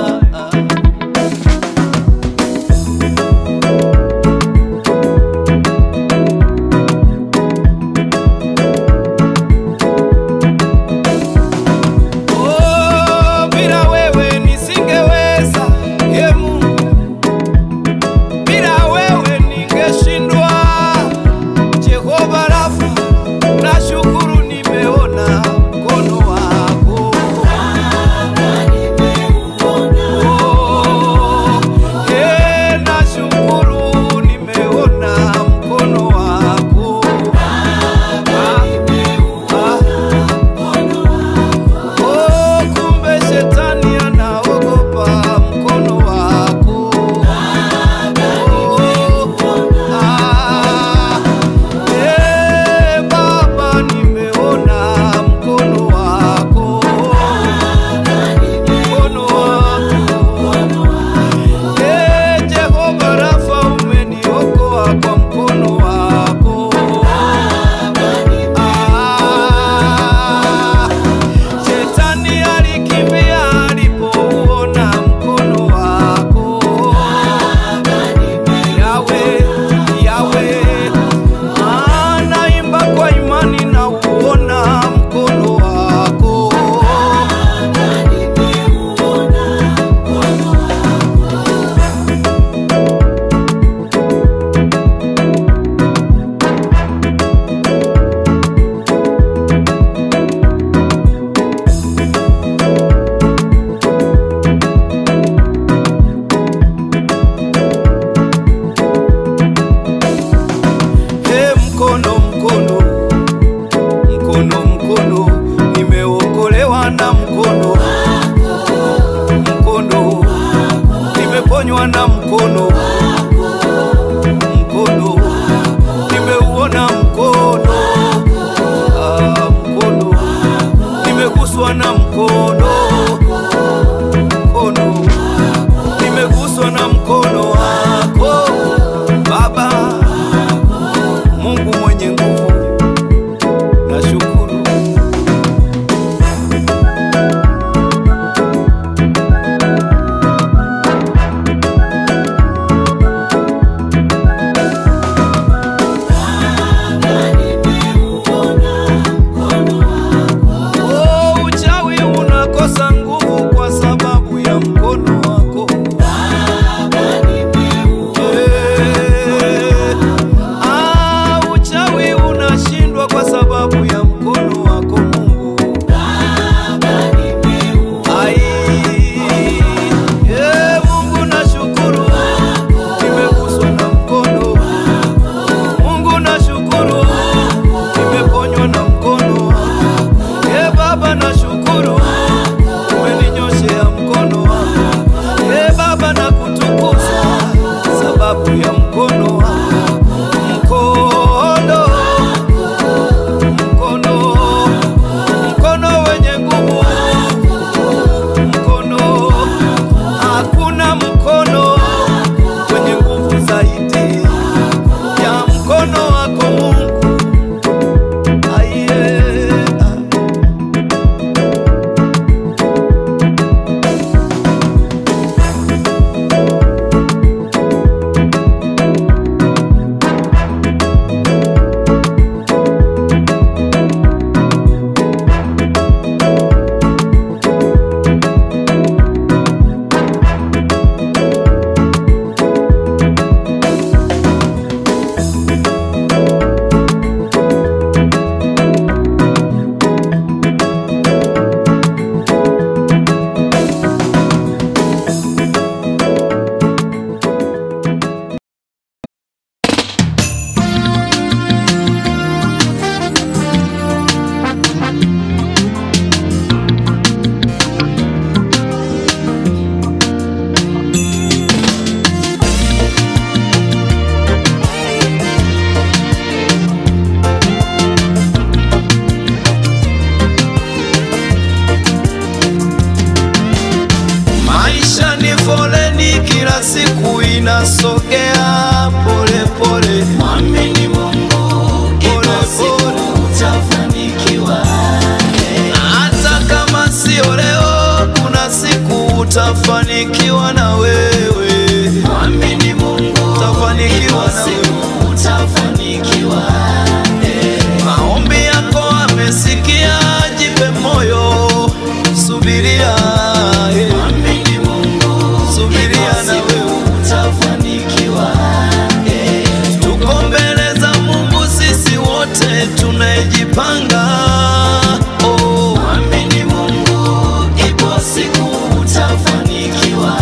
Speaker 3: nimejipanga oh.
Speaker 1: Mwamini Mungu, ipo siku utafanikiwa.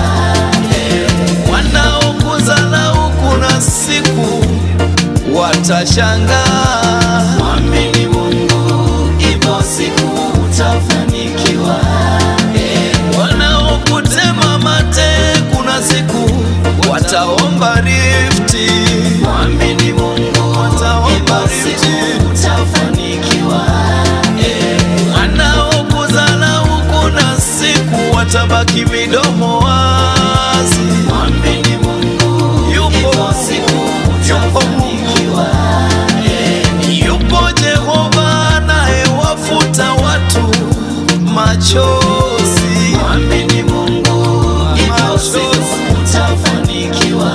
Speaker 3: wanaokudharau kuna siku watashangaa
Speaker 1: Mwamini Mungu, ipo siku utafanikiwa.
Speaker 3: wanaokutema mate kuna siku wataomba rifti
Speaker 1: Mwamini Mungu,
Speaker 3: Wataomba
Speaker 1: ipo
Speaker 3: rifti.
Speaker 1: siku utafanikiwa.
Speaker 3: wanaokudharau kuna siku watabaki midomo wazi
Speaker 1: Mwamini Mungu,
Speaker 3: Yupo
Speaker 1: ipo
Speaker 3: Mungu,
Speaker 1: siku
Speaker 3: yupo Mungu.
Speaker 1: utafanikiwa.
Speaker 3: yupo Jehova anayewafuta watu machozi
Speaker 1: Mwamini Mungu, ipo siku utafanikiwa.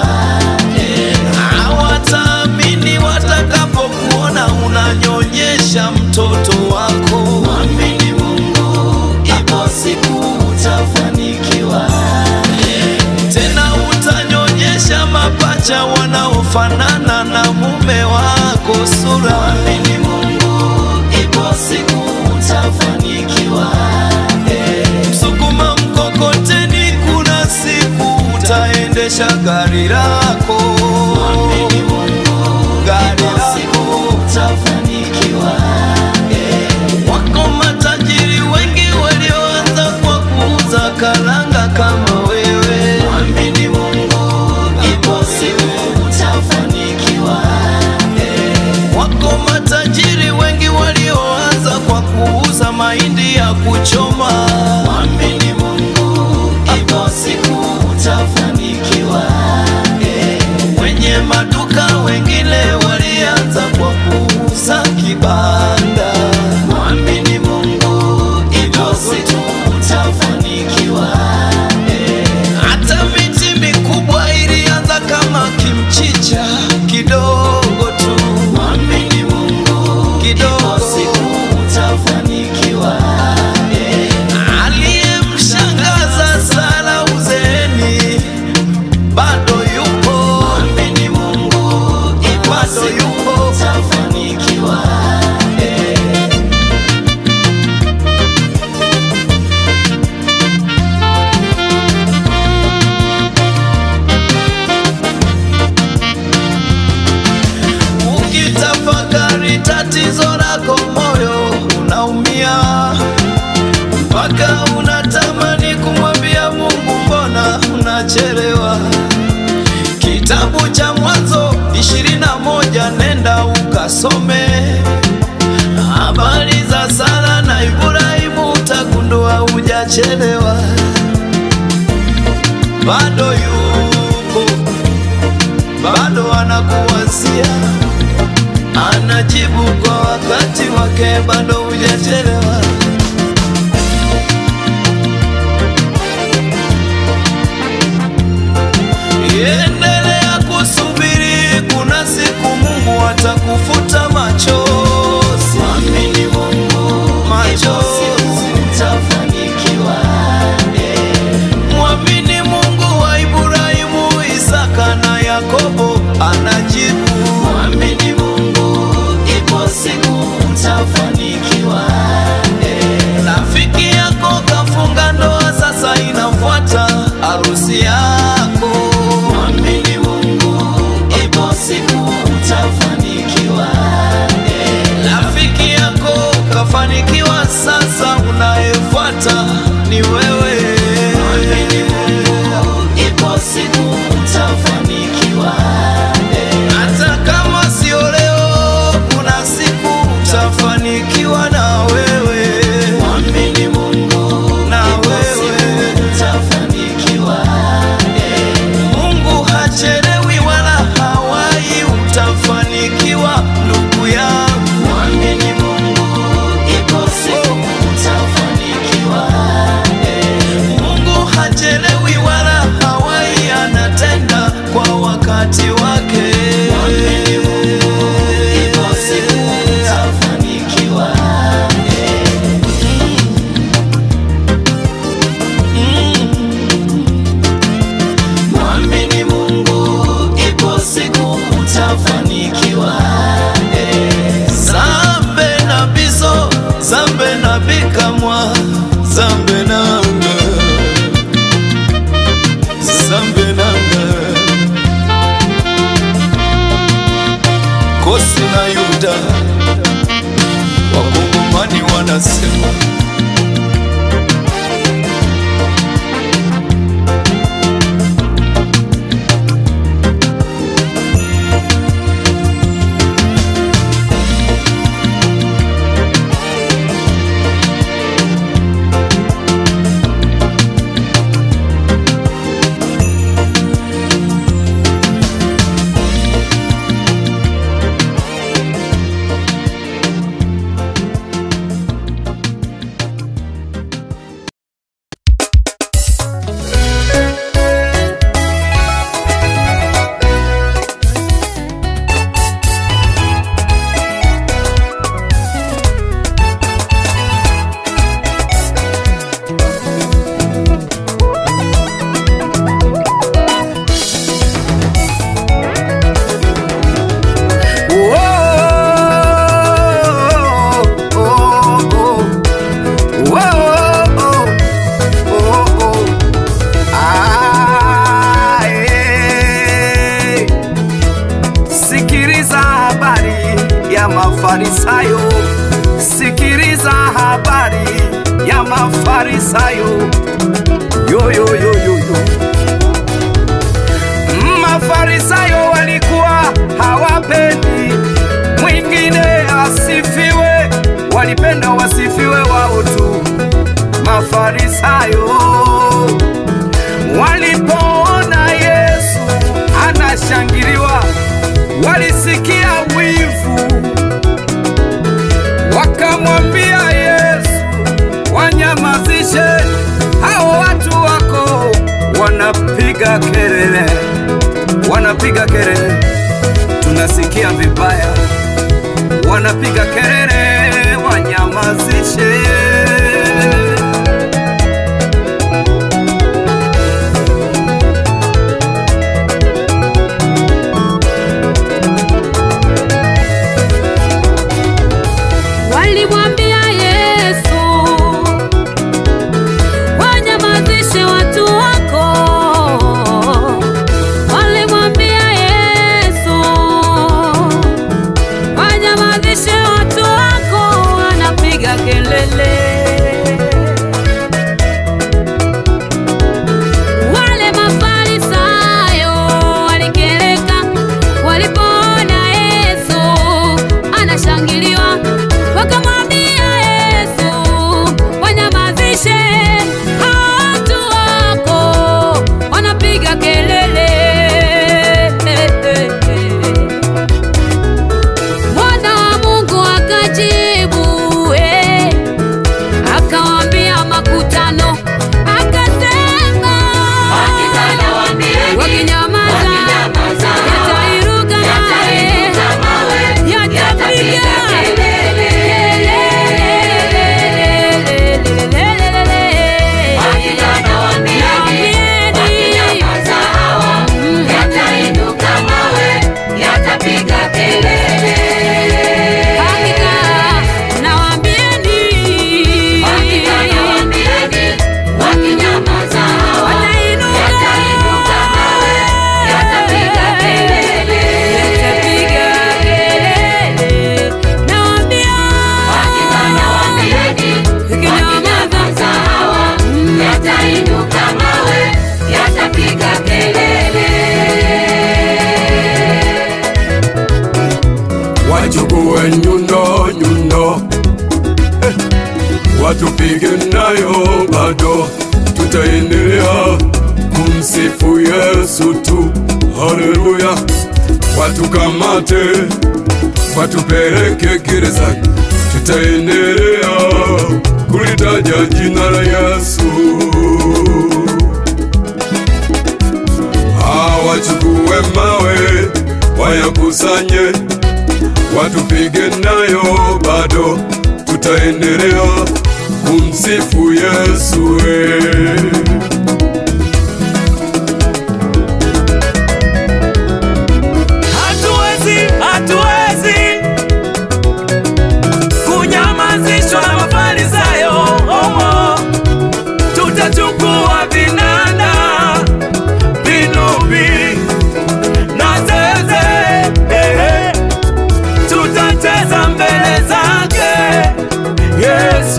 Speaker 3: hawataamini watakapokuona unanyonyesha mtoto wako
Speaker 1: Mwamini Mungu, ipo siku utafanikiwa.
Speaker 3: tena utanyonyesha mapacha wanaofanana na mume wako sura
Speaker 1: Mwamini Mungu, ipo siku utafanikiwa.
Speaker 3: msukuma mkokoteni kuna siku utaendesha gari lako
Speaker 1: Mwamini Mungu,
Speaker 3: gari
Speaker 1: ipo siku
Speaker 3: lako
Speaker 1: utafanikiwa.
Speaker 3: wako matajiri wengi walioanza kwa kuuza karanga kama wewe
Speaker 1: Mwamini Mungu, ipo siku utafanikiwa.
Speaker 3: wako matajiri wengi walioanza kwa kuuza mahindi ya kuchoma
Speaker 1: Mwamini Mungu, ipo siku utafanikiwa.
Speaker 3: wenye maduka wengine walianza kwa kuuza kibanda
Speaker 1: Mwamini Mungu, ipo siku utafanikiwa.
Speaker 3: hata miti mikubwa ilianza kama kimchicha kidogo tu
Speaker 1: Mwamini Mungu, ipo
Speaker 3: kidogo
Speaker 1: siku utafanikiwa.
Speaker 3: aliyemshangaza Sara uzeeni bado yupo
Speaker 1: Mwamini Mungu, ipo
Speaker 3: Bado
Speaker 1: siku
Speaker 3: yupo.
Speaker 1: utafanikiwa.
Speaker 3: ukitafakari tatizo lako moyo unaumia mpaka unatamani kumwambia Mungu mbona unachelewa kitabu cha mwanzo ishirini na moja nenda ukasome habari za Sara na Ibrahimu utagundua hujachelewa bado yuko bado anakuwazia anajibu kwa wakati wake, bado hujachelewa. Endelea kusubiri, kuna siku Mungu atakufuta machozi,
Speaker 1: Mwamini Mungu, ipo
Speaker 3: machozi.
Speaker 1: siku utafanikiwa.
Speaker 3: Mwamini Mungu wa Ibrahimu, Isaka na Yakobo anajibu.
Speaker 1: Mwamini Mungu, ipo siku utafanikiwa.
Speaker 3: Rafiki yako kafunga ndoa, sasa inafuata harusi yako.
Speaker 1: Mwamini Mungu, ipo siku utafanikiwa.
Speaker 3: Rafiki yako kafanikiwa, sasa unayefuata ni wewe.
Speaker 1: Mwamini Mungu, ipo siku utafanikiwa.
Speaker 3: Hata kama sio leo, kuna siku utafanikiwa na wewe,
Speaker 1: Mwamini Mungu,
Speaker 3: na
Speaker 1: ipo
Speaker 3: wewe.
Speaker 1: siku utafanikiwa.
Speaker 3: Mungu hachelewi wala hawai, utafanikiwa ndugu yangu.
Speaker 1: Mwamini Mungu, ipo siku utafanikiwa.
Speaker 3: Mungu hachelewi wala hawai, anatenda kwa wakati wake.
Speaker 1: Mwamini Mungu, ipo siku utafanikiwa.
Speaker 3: anasema
Speaker 1: Sikiliza habari ya Mafarisayo, sikiliza habari ya Mafarisayo. Yo, yo, yo, yo, yo. Mafarisayo walikuwa hawapendi mwingine asifiwe, walipenda wasifiwe wao tu. Mafarisayo walipoona Yesu anashangiliwa, walisikia wivu, wakamwambia Yesu, wanyamazishe hao watu wako, wanapiga kelele, wanapiga kelele, tunasikia vibaya, wanapiga kelele, wanyamazishe.
Speaker 7: Walimwambia Yesu, wanyamazishe watu wako. Walimwambia Yesu, wanyamazishe watu wako, wanapiga kelele. Wale Mafarisayo walikereka walipoona Yesu anashangiliwa, wakamwambia Yesu, wanyamazishe hao watu wako, wanapiga kelele. Mwana wa Mungu akajibu, eh, akawaambia makutano, akasema wakinyamaza yatairuka mawe, yatapiga Hakika nawaambieni, watainuka yatapiga kelele, nawaambia ikinyamaza
Speaker 2: Yatainuka mawe, yatapiga kelele.
Speaker 4: wachukue nyundo nyundo eh, watupige nayo bado tutaendelea kumsifu Yesu tu, haleluya. Watukamate watupeleke gerezani, tutaendelea kulitaja jina la Yesu. Hawachukue mawe wayakusanye watupige nayo bado tutaendelea kumsifu Yesu. eh.
Speaker 1: Hatuwezi, hatuwezi kunyamazishwa na Mafarisayo. Omo, tutachukua vinanda, vinubi na zeze, eh, tutacheza mbele zake Yesu.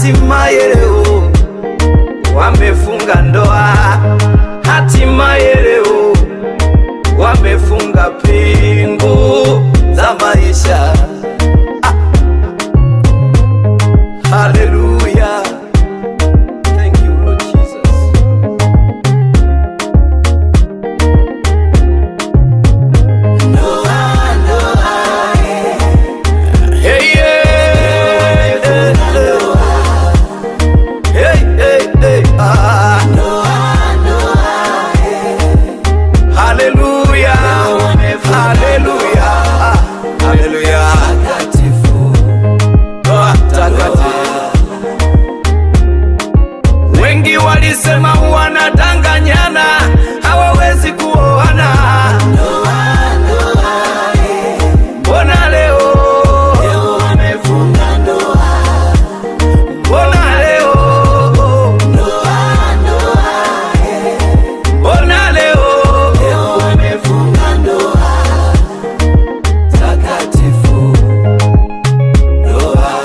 Speaker 1: hatimaye leo wamefunga ndoa, hatimaye leo wamefunga pingu za maisha. Ah. Hallelujah. Thank you, Lord Jesus. Hey, yeah, yeah, yeah. Hey, hey, hey, ah. Hallelujah. Hallelujah. Ah, Hallelujah. Ndoa takatifu. Wengi walisema wanadanganyana, hawawezi kuoana. Mbona leo Mbona leo Mbona leo takatifu ndoa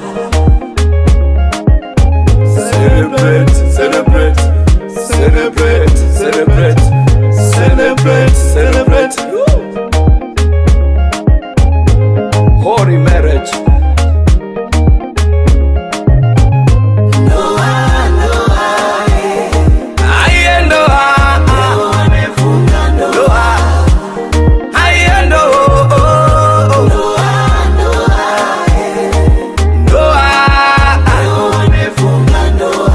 Speaker 4: Celebrate, celebrate, celebrate, celebrate, celebrate, celebrate.
Speaker 1: holy marriage Aye, ndoa. Ndoa. Aye, ndoa. Ndoa.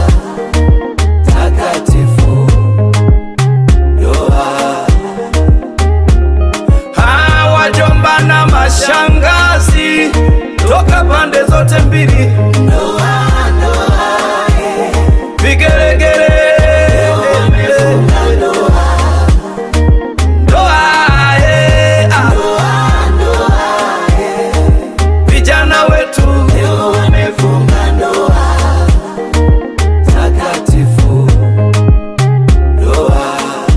Speaker 1: Takatifu. Ndoa. Ah, wajomba na mashangazi toka pande zote mbili vigelegele Ndoa, eh, ah. vijana wetu takatifu ndoa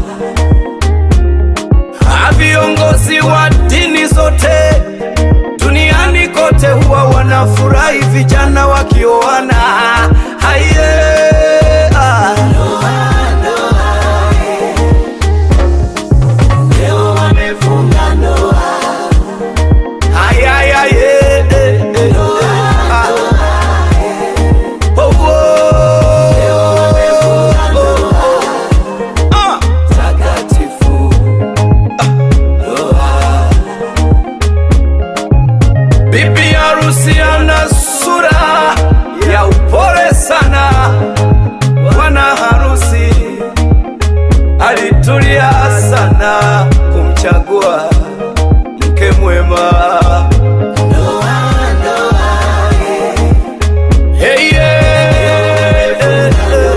Speaker 1: Ah, viongozi wa dini zote duniani kote huwa wanafurahi vijana wakioana haiye ah. Ay, ay, ay, eh, eh, eh, ah. Oh, oh, oh, oh. Ah. Takatifu. Bibi harusi ana sura ya upole sana. Bwana harusi alitulia sana kumchagua mke mwema. Hey, yeah, eh, eh.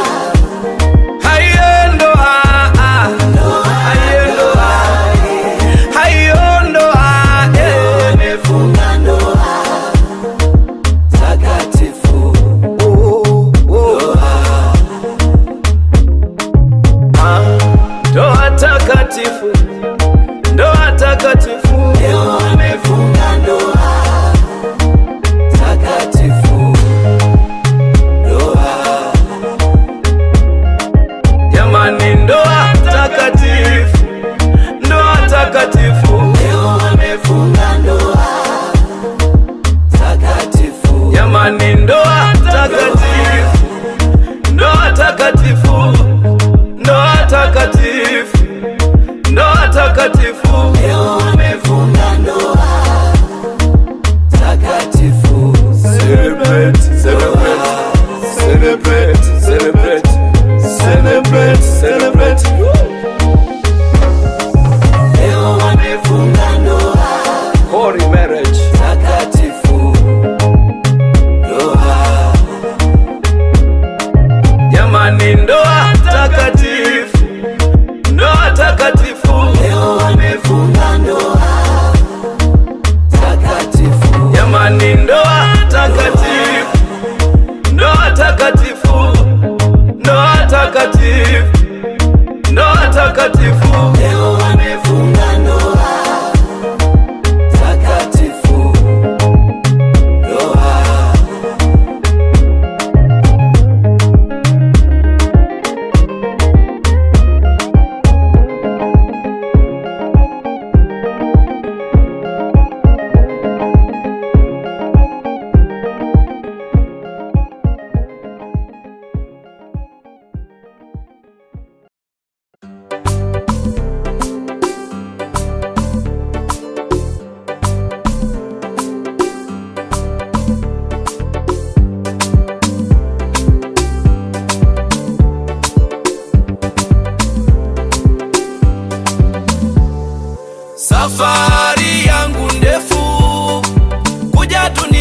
Speaker 1: Haye ndoa, ah. Haye ndoa. Hayo ndoa, eh. Takatifu. Oh, oh. Ah, Ndoa takatifu, ndoa takatifu, takatifu,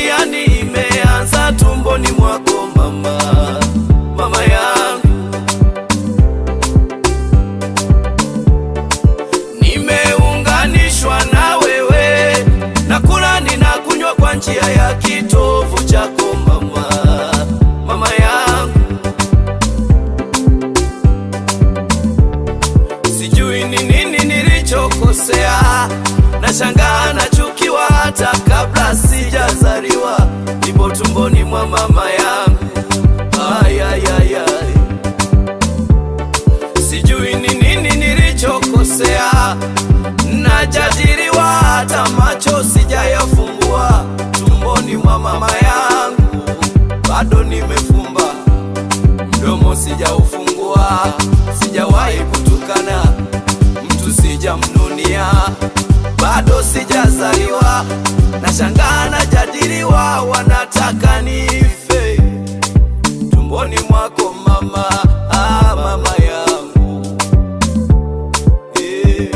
Speaker 1: mtihani imeanza tumboni mwako mama, mama yangu. Nimeunganishwa na wewe, nakula ninakunywa kwa njia ya kitovu chako mama, mama yangu. Sijui ni nini nilichokosea, nashangaa nachukiwa hata kabla sijazaliwa, nipo tumboni mwa mama yangu. Ay, ay, ay, ay. Sijui ni nini nilichokosea, najadiliwa hata macho sijayafungua, tumboni mwa mama yangu bado nimefumba mdomo sijaufungua, sijawahi kutukana mtu, sijamnunia, bado sijazaliwa, nashangaa najadiliwa, wanataka nife tumboni mwako mama, ah, mama yangu eh.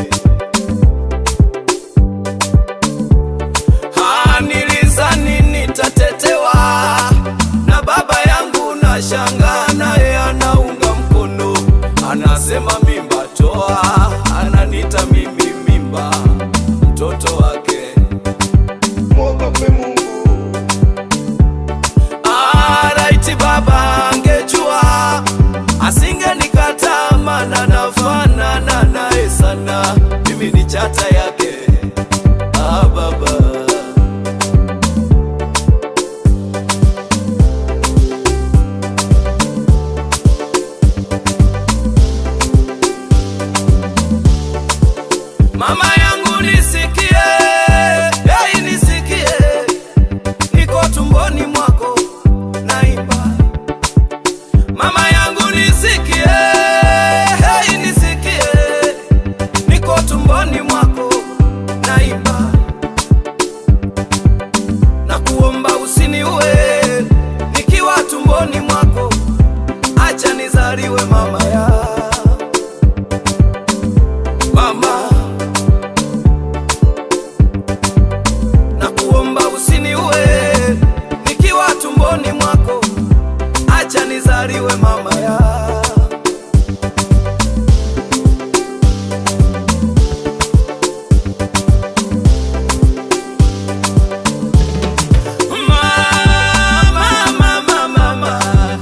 Speaker 1: Ah, nilizani nitatetewa na baba yangu, na shangaa naye anaunga mkono, anasema mimba toa, ananita mimi mimba, mtoto wake.
Speaker 6: mwogope Mungu.
Speaker 1: Ah, raiti baba angejua asingenikataa, maana nafanana naye sana, mimi ni chata yake. Ah, baba Mama yangu nisikie, hey, nisikie, niko tumboni mwako naimba. Mama yangu nisikie, hey, nisikie, niko tumboni mwako naimba. Na kuomba usiniue nikiwa tumboni mwako, acha nizaliwe mama ya mama na kuomba usiniue nikiwa tumboni mwako, acha nizaliwe mama ya Mama, mama, mama.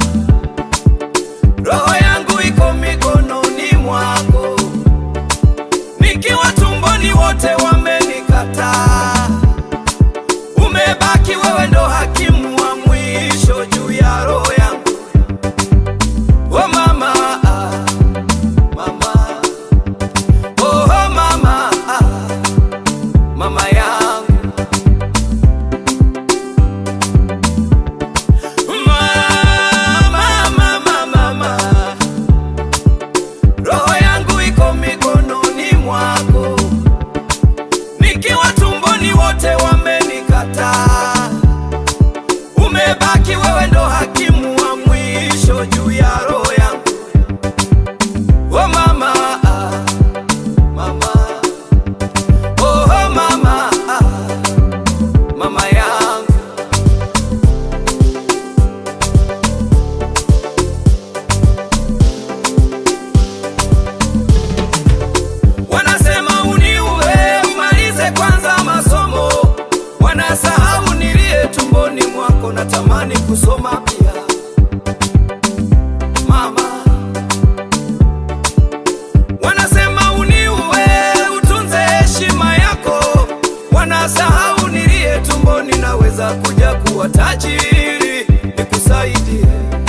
Speaker 1: Roho yangu iko mikononi mwako, nikiwa tumboni wote wamenikataa umebaki wewe ndo hakimu wa mwisho juu ya roho yangu. Oh mama, ah, mama, oh mama, ah, mama yangu. Mama, mama, mama, roho yangu iko mikononi mwako nikiwa tumboni wote wamenikataa, umebaki wewe ndo hakimu wa mwisho juu ya roho yangu. Oh mama, ah, mama, oh mama, ah, mama yangu. Wanasema uniue umalize kwanza masomo, wanasahau nilie tumboni mwako, natamani kusoma pia mama. Wanasema uniue utunze heshima yako, wanasahau nilie tumboni, naweza kuja kuwa tajiri nikusaidie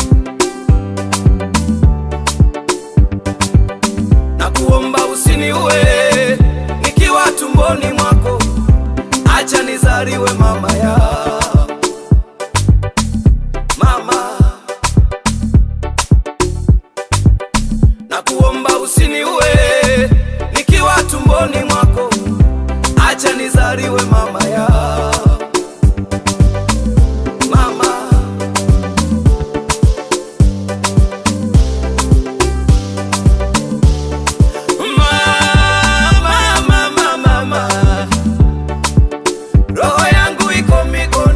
Speaker 1: na kuomba usiniue nikiwa tumboni mwako, acha nizaliwe mama ya mama, na kuomba usiniue nikiwa tumboni mwako, acha nizaliwe mama ya mama. Mama, mama, mama, roho yangu iko mikononi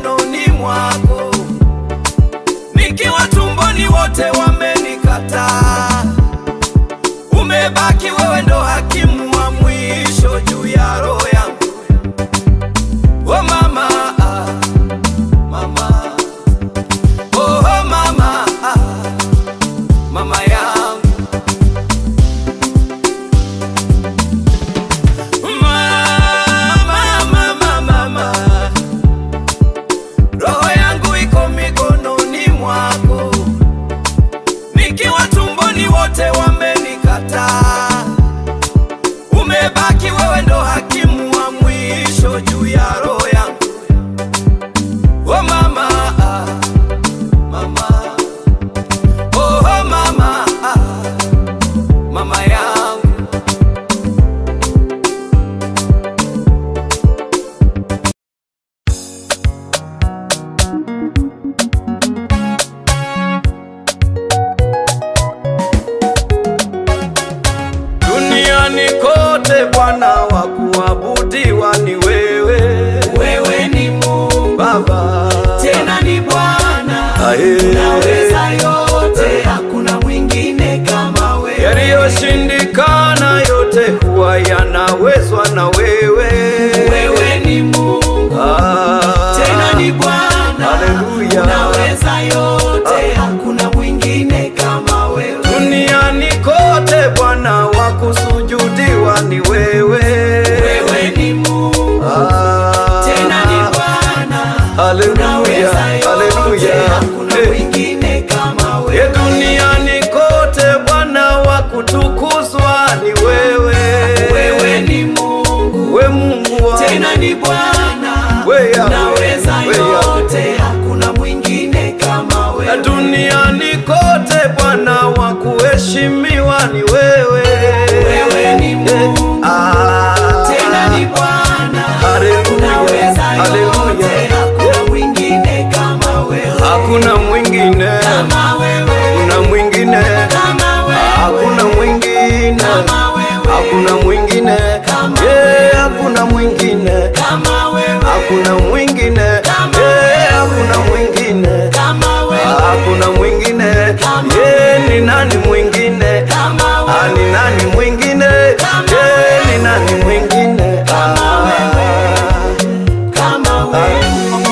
Speaker 1: haleluya
Speaker 5: unaweza yote, hakuna mwingine kama wewe.
Speaker 1: duniani kote bwana wa kusujudiwa ni wewe
Speaker 5: Wewe ni Mungu
Speaker 1: Ah,
Speaker 5: tena ni Bwana,
Speaker 1: haleluya
Speaker 5: unaweza yote,
Speaker 1: haleluya
Speaker 5: hakuna
Speaker 1: Eh.
Speaker 5: mwingine kama
Speaker 1: ye
Speaker 5: wewe.
Speaker 1: duniani kote bwana wa kutukuzwa ni wewe
Speaker 5: Wewe ni Mungu
Speaker 1: we mungu wa
Speaker 5: tena ni Bwana,
Speaker 1: We Yahweh,
Speaker 5: unaweza
Speaker 1: we
Speaker 5: yote, hakuna mwingine kama
Speaker 1: na
Speaker 5: wewe.
Speaker 1: duniani kote bwana wa kuheshimiwa ni wewe
Speaker 5: Wewe ni Mungu
Speaker 1: Ah,
Speaker 5: tena ni Bwana,
Speaker 1: haleluya,
Speaker 5: unaweza
Speaker 1: haleluya.
Speaker 5: yote, hakuna mwingine kama wewe.
Speaker 1: hakuna mwingine
Speaker 5: Kama wewe,
Speaker 1: kuna mwingine
Speaker 5: kama wewe,
Speaker 1: hakuna mwingine
Speaker 5: kama wewe,
Speaker 1: hakuna mwingine
Speaker 5: Kama
Speaker 1: Yeah, hakuna mwingine
Speaker 5: kama wewe,
Speaker 1: hakuna mwingine
Speaker 5: Kama
Speaker 1: Yeah, hakuna mwingine
Speaker 5: kama wewe,
Speaker 1: hakuna mwingine
Speaker 5: Kama
Speaker 1: Yeah, ni nani mwingine
Speaker 5: kama
Speaker 1: Ah,
Speaker 5: wewe,
Speaker 1: ni nani mwingine
Speaker 5: Kama
Speaker 1: Yeah, ni nani mwingine
Speaker 5: Kama
Speaker 1: Ah.
Speaker 5: kama wewe.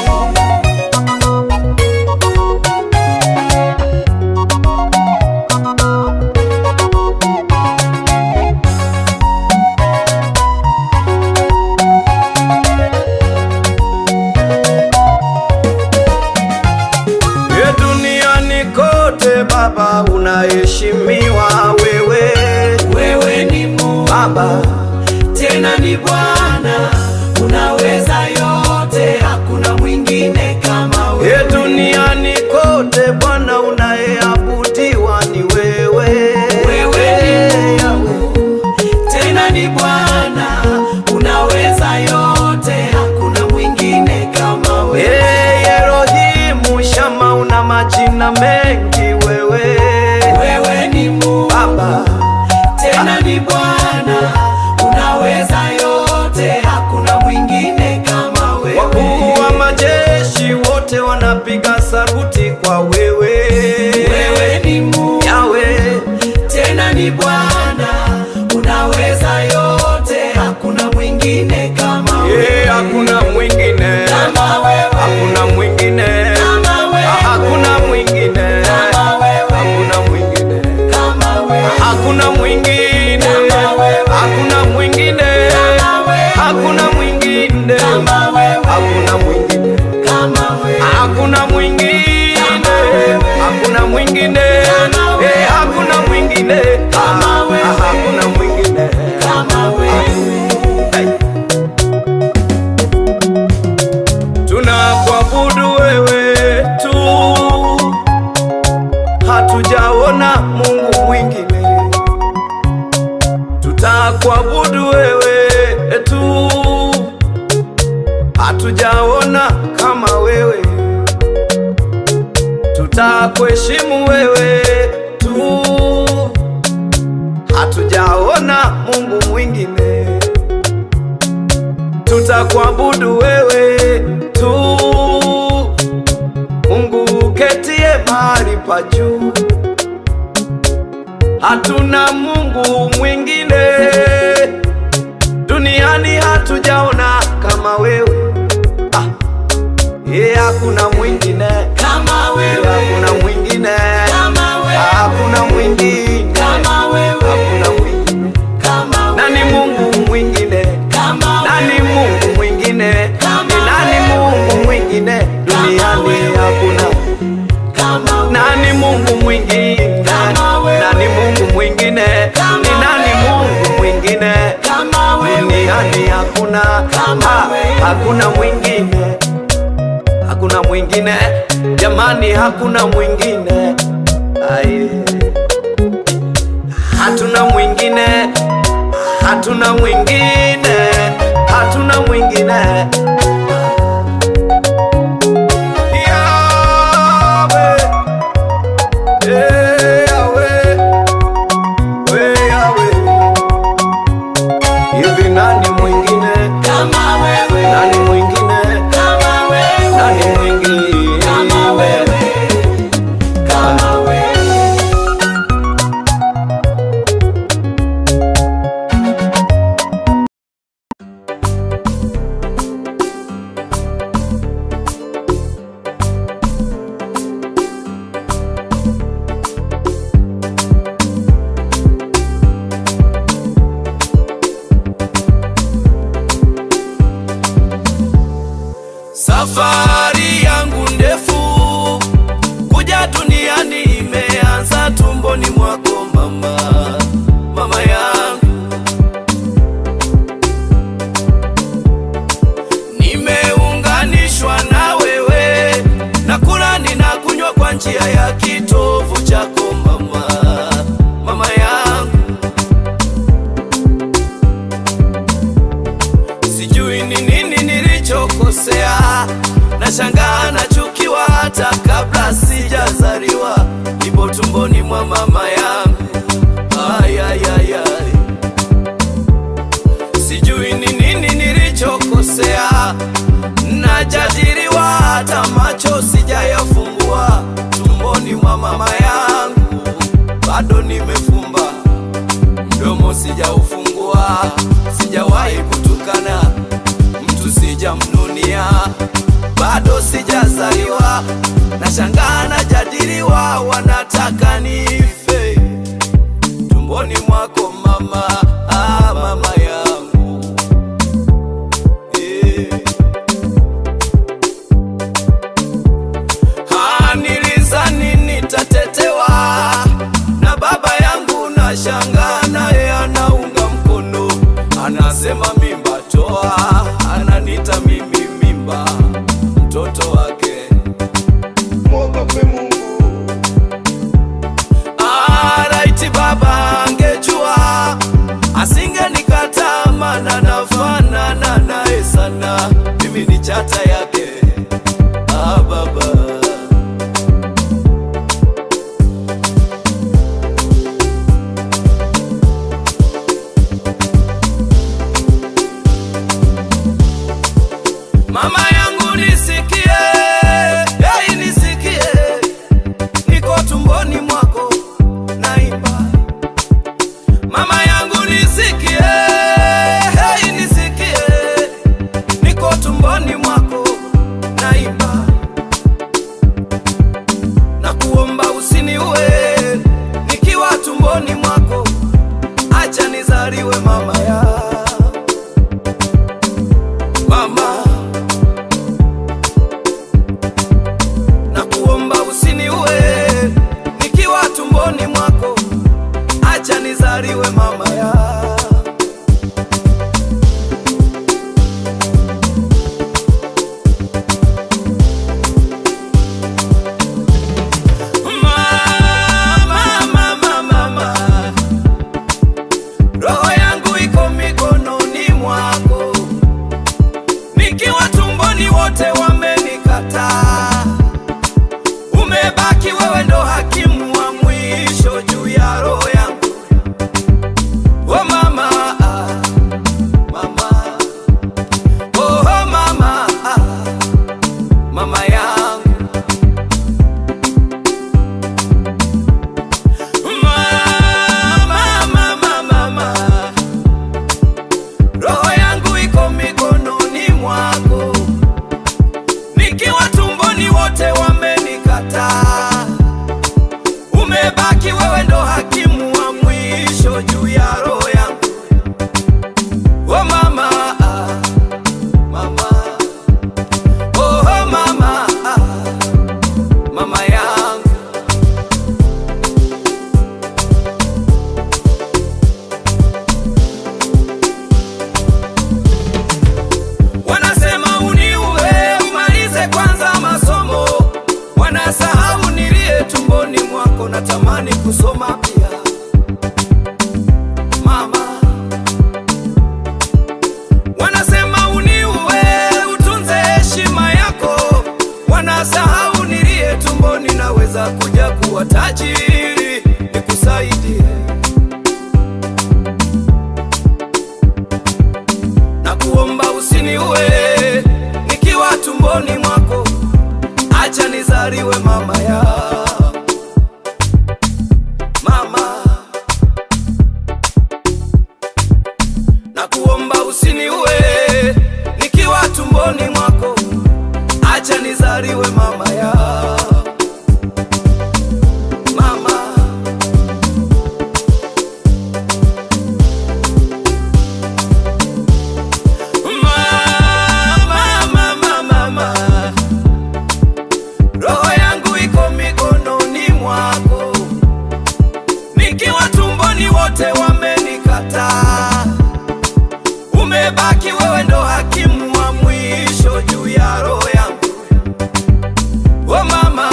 Speaker 1: Ye duniani kote Baba unaheshimiwa wewe
Speaker 5: Wewe ni Mungu
Speaker 1: Baba
Speaker 5: tena ni Bwana, unaweza yote, hakuna mwingine kama
Speaker 1: Ye
Speaker 5: wewe.
Speaker 1: duniani kote Bwana unayeabudiwa ni wewe
Speaker 5: Wewe ni Mungu tena ni Bwana, unaweza yote, hakuna mwingine kama wewe.
Speaker 1: Ye Elohimu Shama una majina mengi wewe
Speaker 5: Wewe ni Mungu
Speaker 1: Baba
Speaker 5: tena ni Bwana, unaweza yote, hakuna mwingine kama wewe.
Speaker 1: wakuu wa majeshi wote wanapiga saruti kwa wewe
Speaker 5: Wewe ni Mungu
Speaker 1: Yawe
Speaker 5: tena ni Bwana, unaweza yote, hakuna mwingine kama
Speaker 1: Ye
Speaker 5: wewe.
Speaker 1: hakuna mwingine
Speaker 5: Kama wewe,
Speaker 1: hakuna mwingine
Speaker 5: kama wewe,
Speaker 1: hakuna mwingine
Speaker 5: kama wewe,
Speaker 1: hakuna mwingine
Speaker 5: kama wewe,
Speaker 1: hakuna mwingine
Speaker 5: Kama wewe.
Speaker 1: hakuna mwingine
Speaker 5: Kama wewe.
Speaker 1: hakuna mwingine
Speaker 5: kama wewe,
Speaker 1: hakuna mwingine
Speaker 5: kama wewe,
Speaker 1: hakuna mwingine
Speaker 5: Kama wewe.
Speaker 1: hakuna mwingine
Speaker 5: Kama wewe.
Speaker 1: Eh, hakuna mwingine
Speaker 5: Kama
Speaker 1: Ah,
Speaker 5: wewe.
Speaker 1: ah, hakuna mwingine
Speaker 5: kama wewe.
Speaker 1: Hey. tunakuabudu wewe tu hatujaona mungu mwingine tutakuabudu wewe tu hatujaona kama wewe tutakuheshimu wewe tu hatujaona mungu mwingine tutakuabudu wewe tu mungu ketie mahali pa juu hatuna mungu mwingine duniani hatujaona kama wewe ah. ye hakuna mwingine
Speaker 5: Kama
Speaker 1: Ye
Speaker 5: wewe,
Speaker 1: hakuna mwingine
Speaker 5: kama wewe,
Speaker 1: hakuna mwingine
Speaker 5: kama wewe,
Speaker 1: hakuna mwingine
Speaker 5: kama wewe,
Speaker 1: nani mungu mwingine
Speaker 5: kama
Speaker 1: nani
Speaker 5: wewe,
Speaker 1: mungu mwingine ni nani mungu mwingine duniani hakuna
Speaker 5: kama wewe,
Speaker 1: nani mungu mwingine
Speaker 5: Kama wewe.
Speaker 1: nani mungu mwingine
Speaker 5: Kama
Speaker 1: ni nani
Speaker 5: wewe.
Speaker 1: mungu mwingine
Speaker 5: kama wewe,
Speaker 1: duniani hakuna
Speaker 5: Kama
Speaker 1: Ha,
Speaker 5: wewe.
Speaker 1: hakuna mwingine hakuna mwingine jamani hakuna mwingine Aye. hatuna mwingine hatuna mwingine hatuna mwingine Yahweh. Eh, Yahweh. We Yahweh. hivi nani mwingine
Speaker 5: kama wewe,
Speaker 1: nani mwingine
Speaker 5: kama wewe,
Speaker 1: nani mwingine
Speaker 5: kama wewe, kama wewe.
Speaker 1: njia ya kitovu chako mama, mama yangu. Sijui ni nini nilichokosea, nashangaa nachukiwa hata kabla sijazaliwa, nipo tumboni mwa mama yangu. Ay, ay, ay, ay. Sijui ni nini nilichokosea, najadiliwa hata macho sijayafungua, tumboni mwa mama yangu bado nimefumba mdomo sijaufungua, sijawahi kutukana mtu, sijamnunia, bado sijazaliwa, nashangaa najadiliwa, wanataka nife tumboni mwako mama, ah, mama yangu eh. Ah, nilizani nitatetewa na baba yangu, na shangaa naye anaunga mkono, anasema mimba toa, ananita mimi mimba, mtoto wake.
Speaker 6: mwogope Mungu,
Speaker 1: Ah, raiti baba angejua asingenikataa, maana nafanana naye sana, mimi ni chata yake. Ah, baba Mama yangu nisikie, hey, nisikie, niko tumboni mwako naimba. Mama yangu nisikie, hey, nisikie, niko tumboni mwako naimba. Na kuomba usiniue nikiwa tumboni mwako, acha nizaliwe mama ya mama na kuomba usiniue nikiwa tumboni mwako, acha nizaliwe mama ya Mama, mama, mama. Roho yangu iko mikononi mwako, nikiwa tumboni wote wamenikataa umebaki wewe ndo hakimu wa mwisho juu ya roho yangu. Oh mama, ah, mama, oh mama, ah, mama yangu. Mama, mama, mama, roho yangu iko mikononi mwako nikiwa tumboni wote wamenikataa, umebaki wewe ndo hakimu wa mwisho juu ya roho yangu. Oh mama, ah, mama, oh mama, ah, mama yangu. Wanasema uniue umalize kwanza masomo, wanasahau nilie tumboni mwako, natamani kusoma pia mama. Wanasema uniue utunze heshima yako, wanasahau nilie tumboni, naweza kuja kuwa tajiri nikusaidie na kuomba usiniue nikiwa tumboni mwako, acha nizaliwe mama ya mama, na kuomba usiniue nikiwa tumboni mwako, acha nizaliwe mama ya mama. Mama, mama, mama, roho yangu iko mikononi mwako, nikiwa tumboni wote wamenikataa, umebaki wewe ndo hakimu wa mwisho juu ya roho yangu. Oh mama,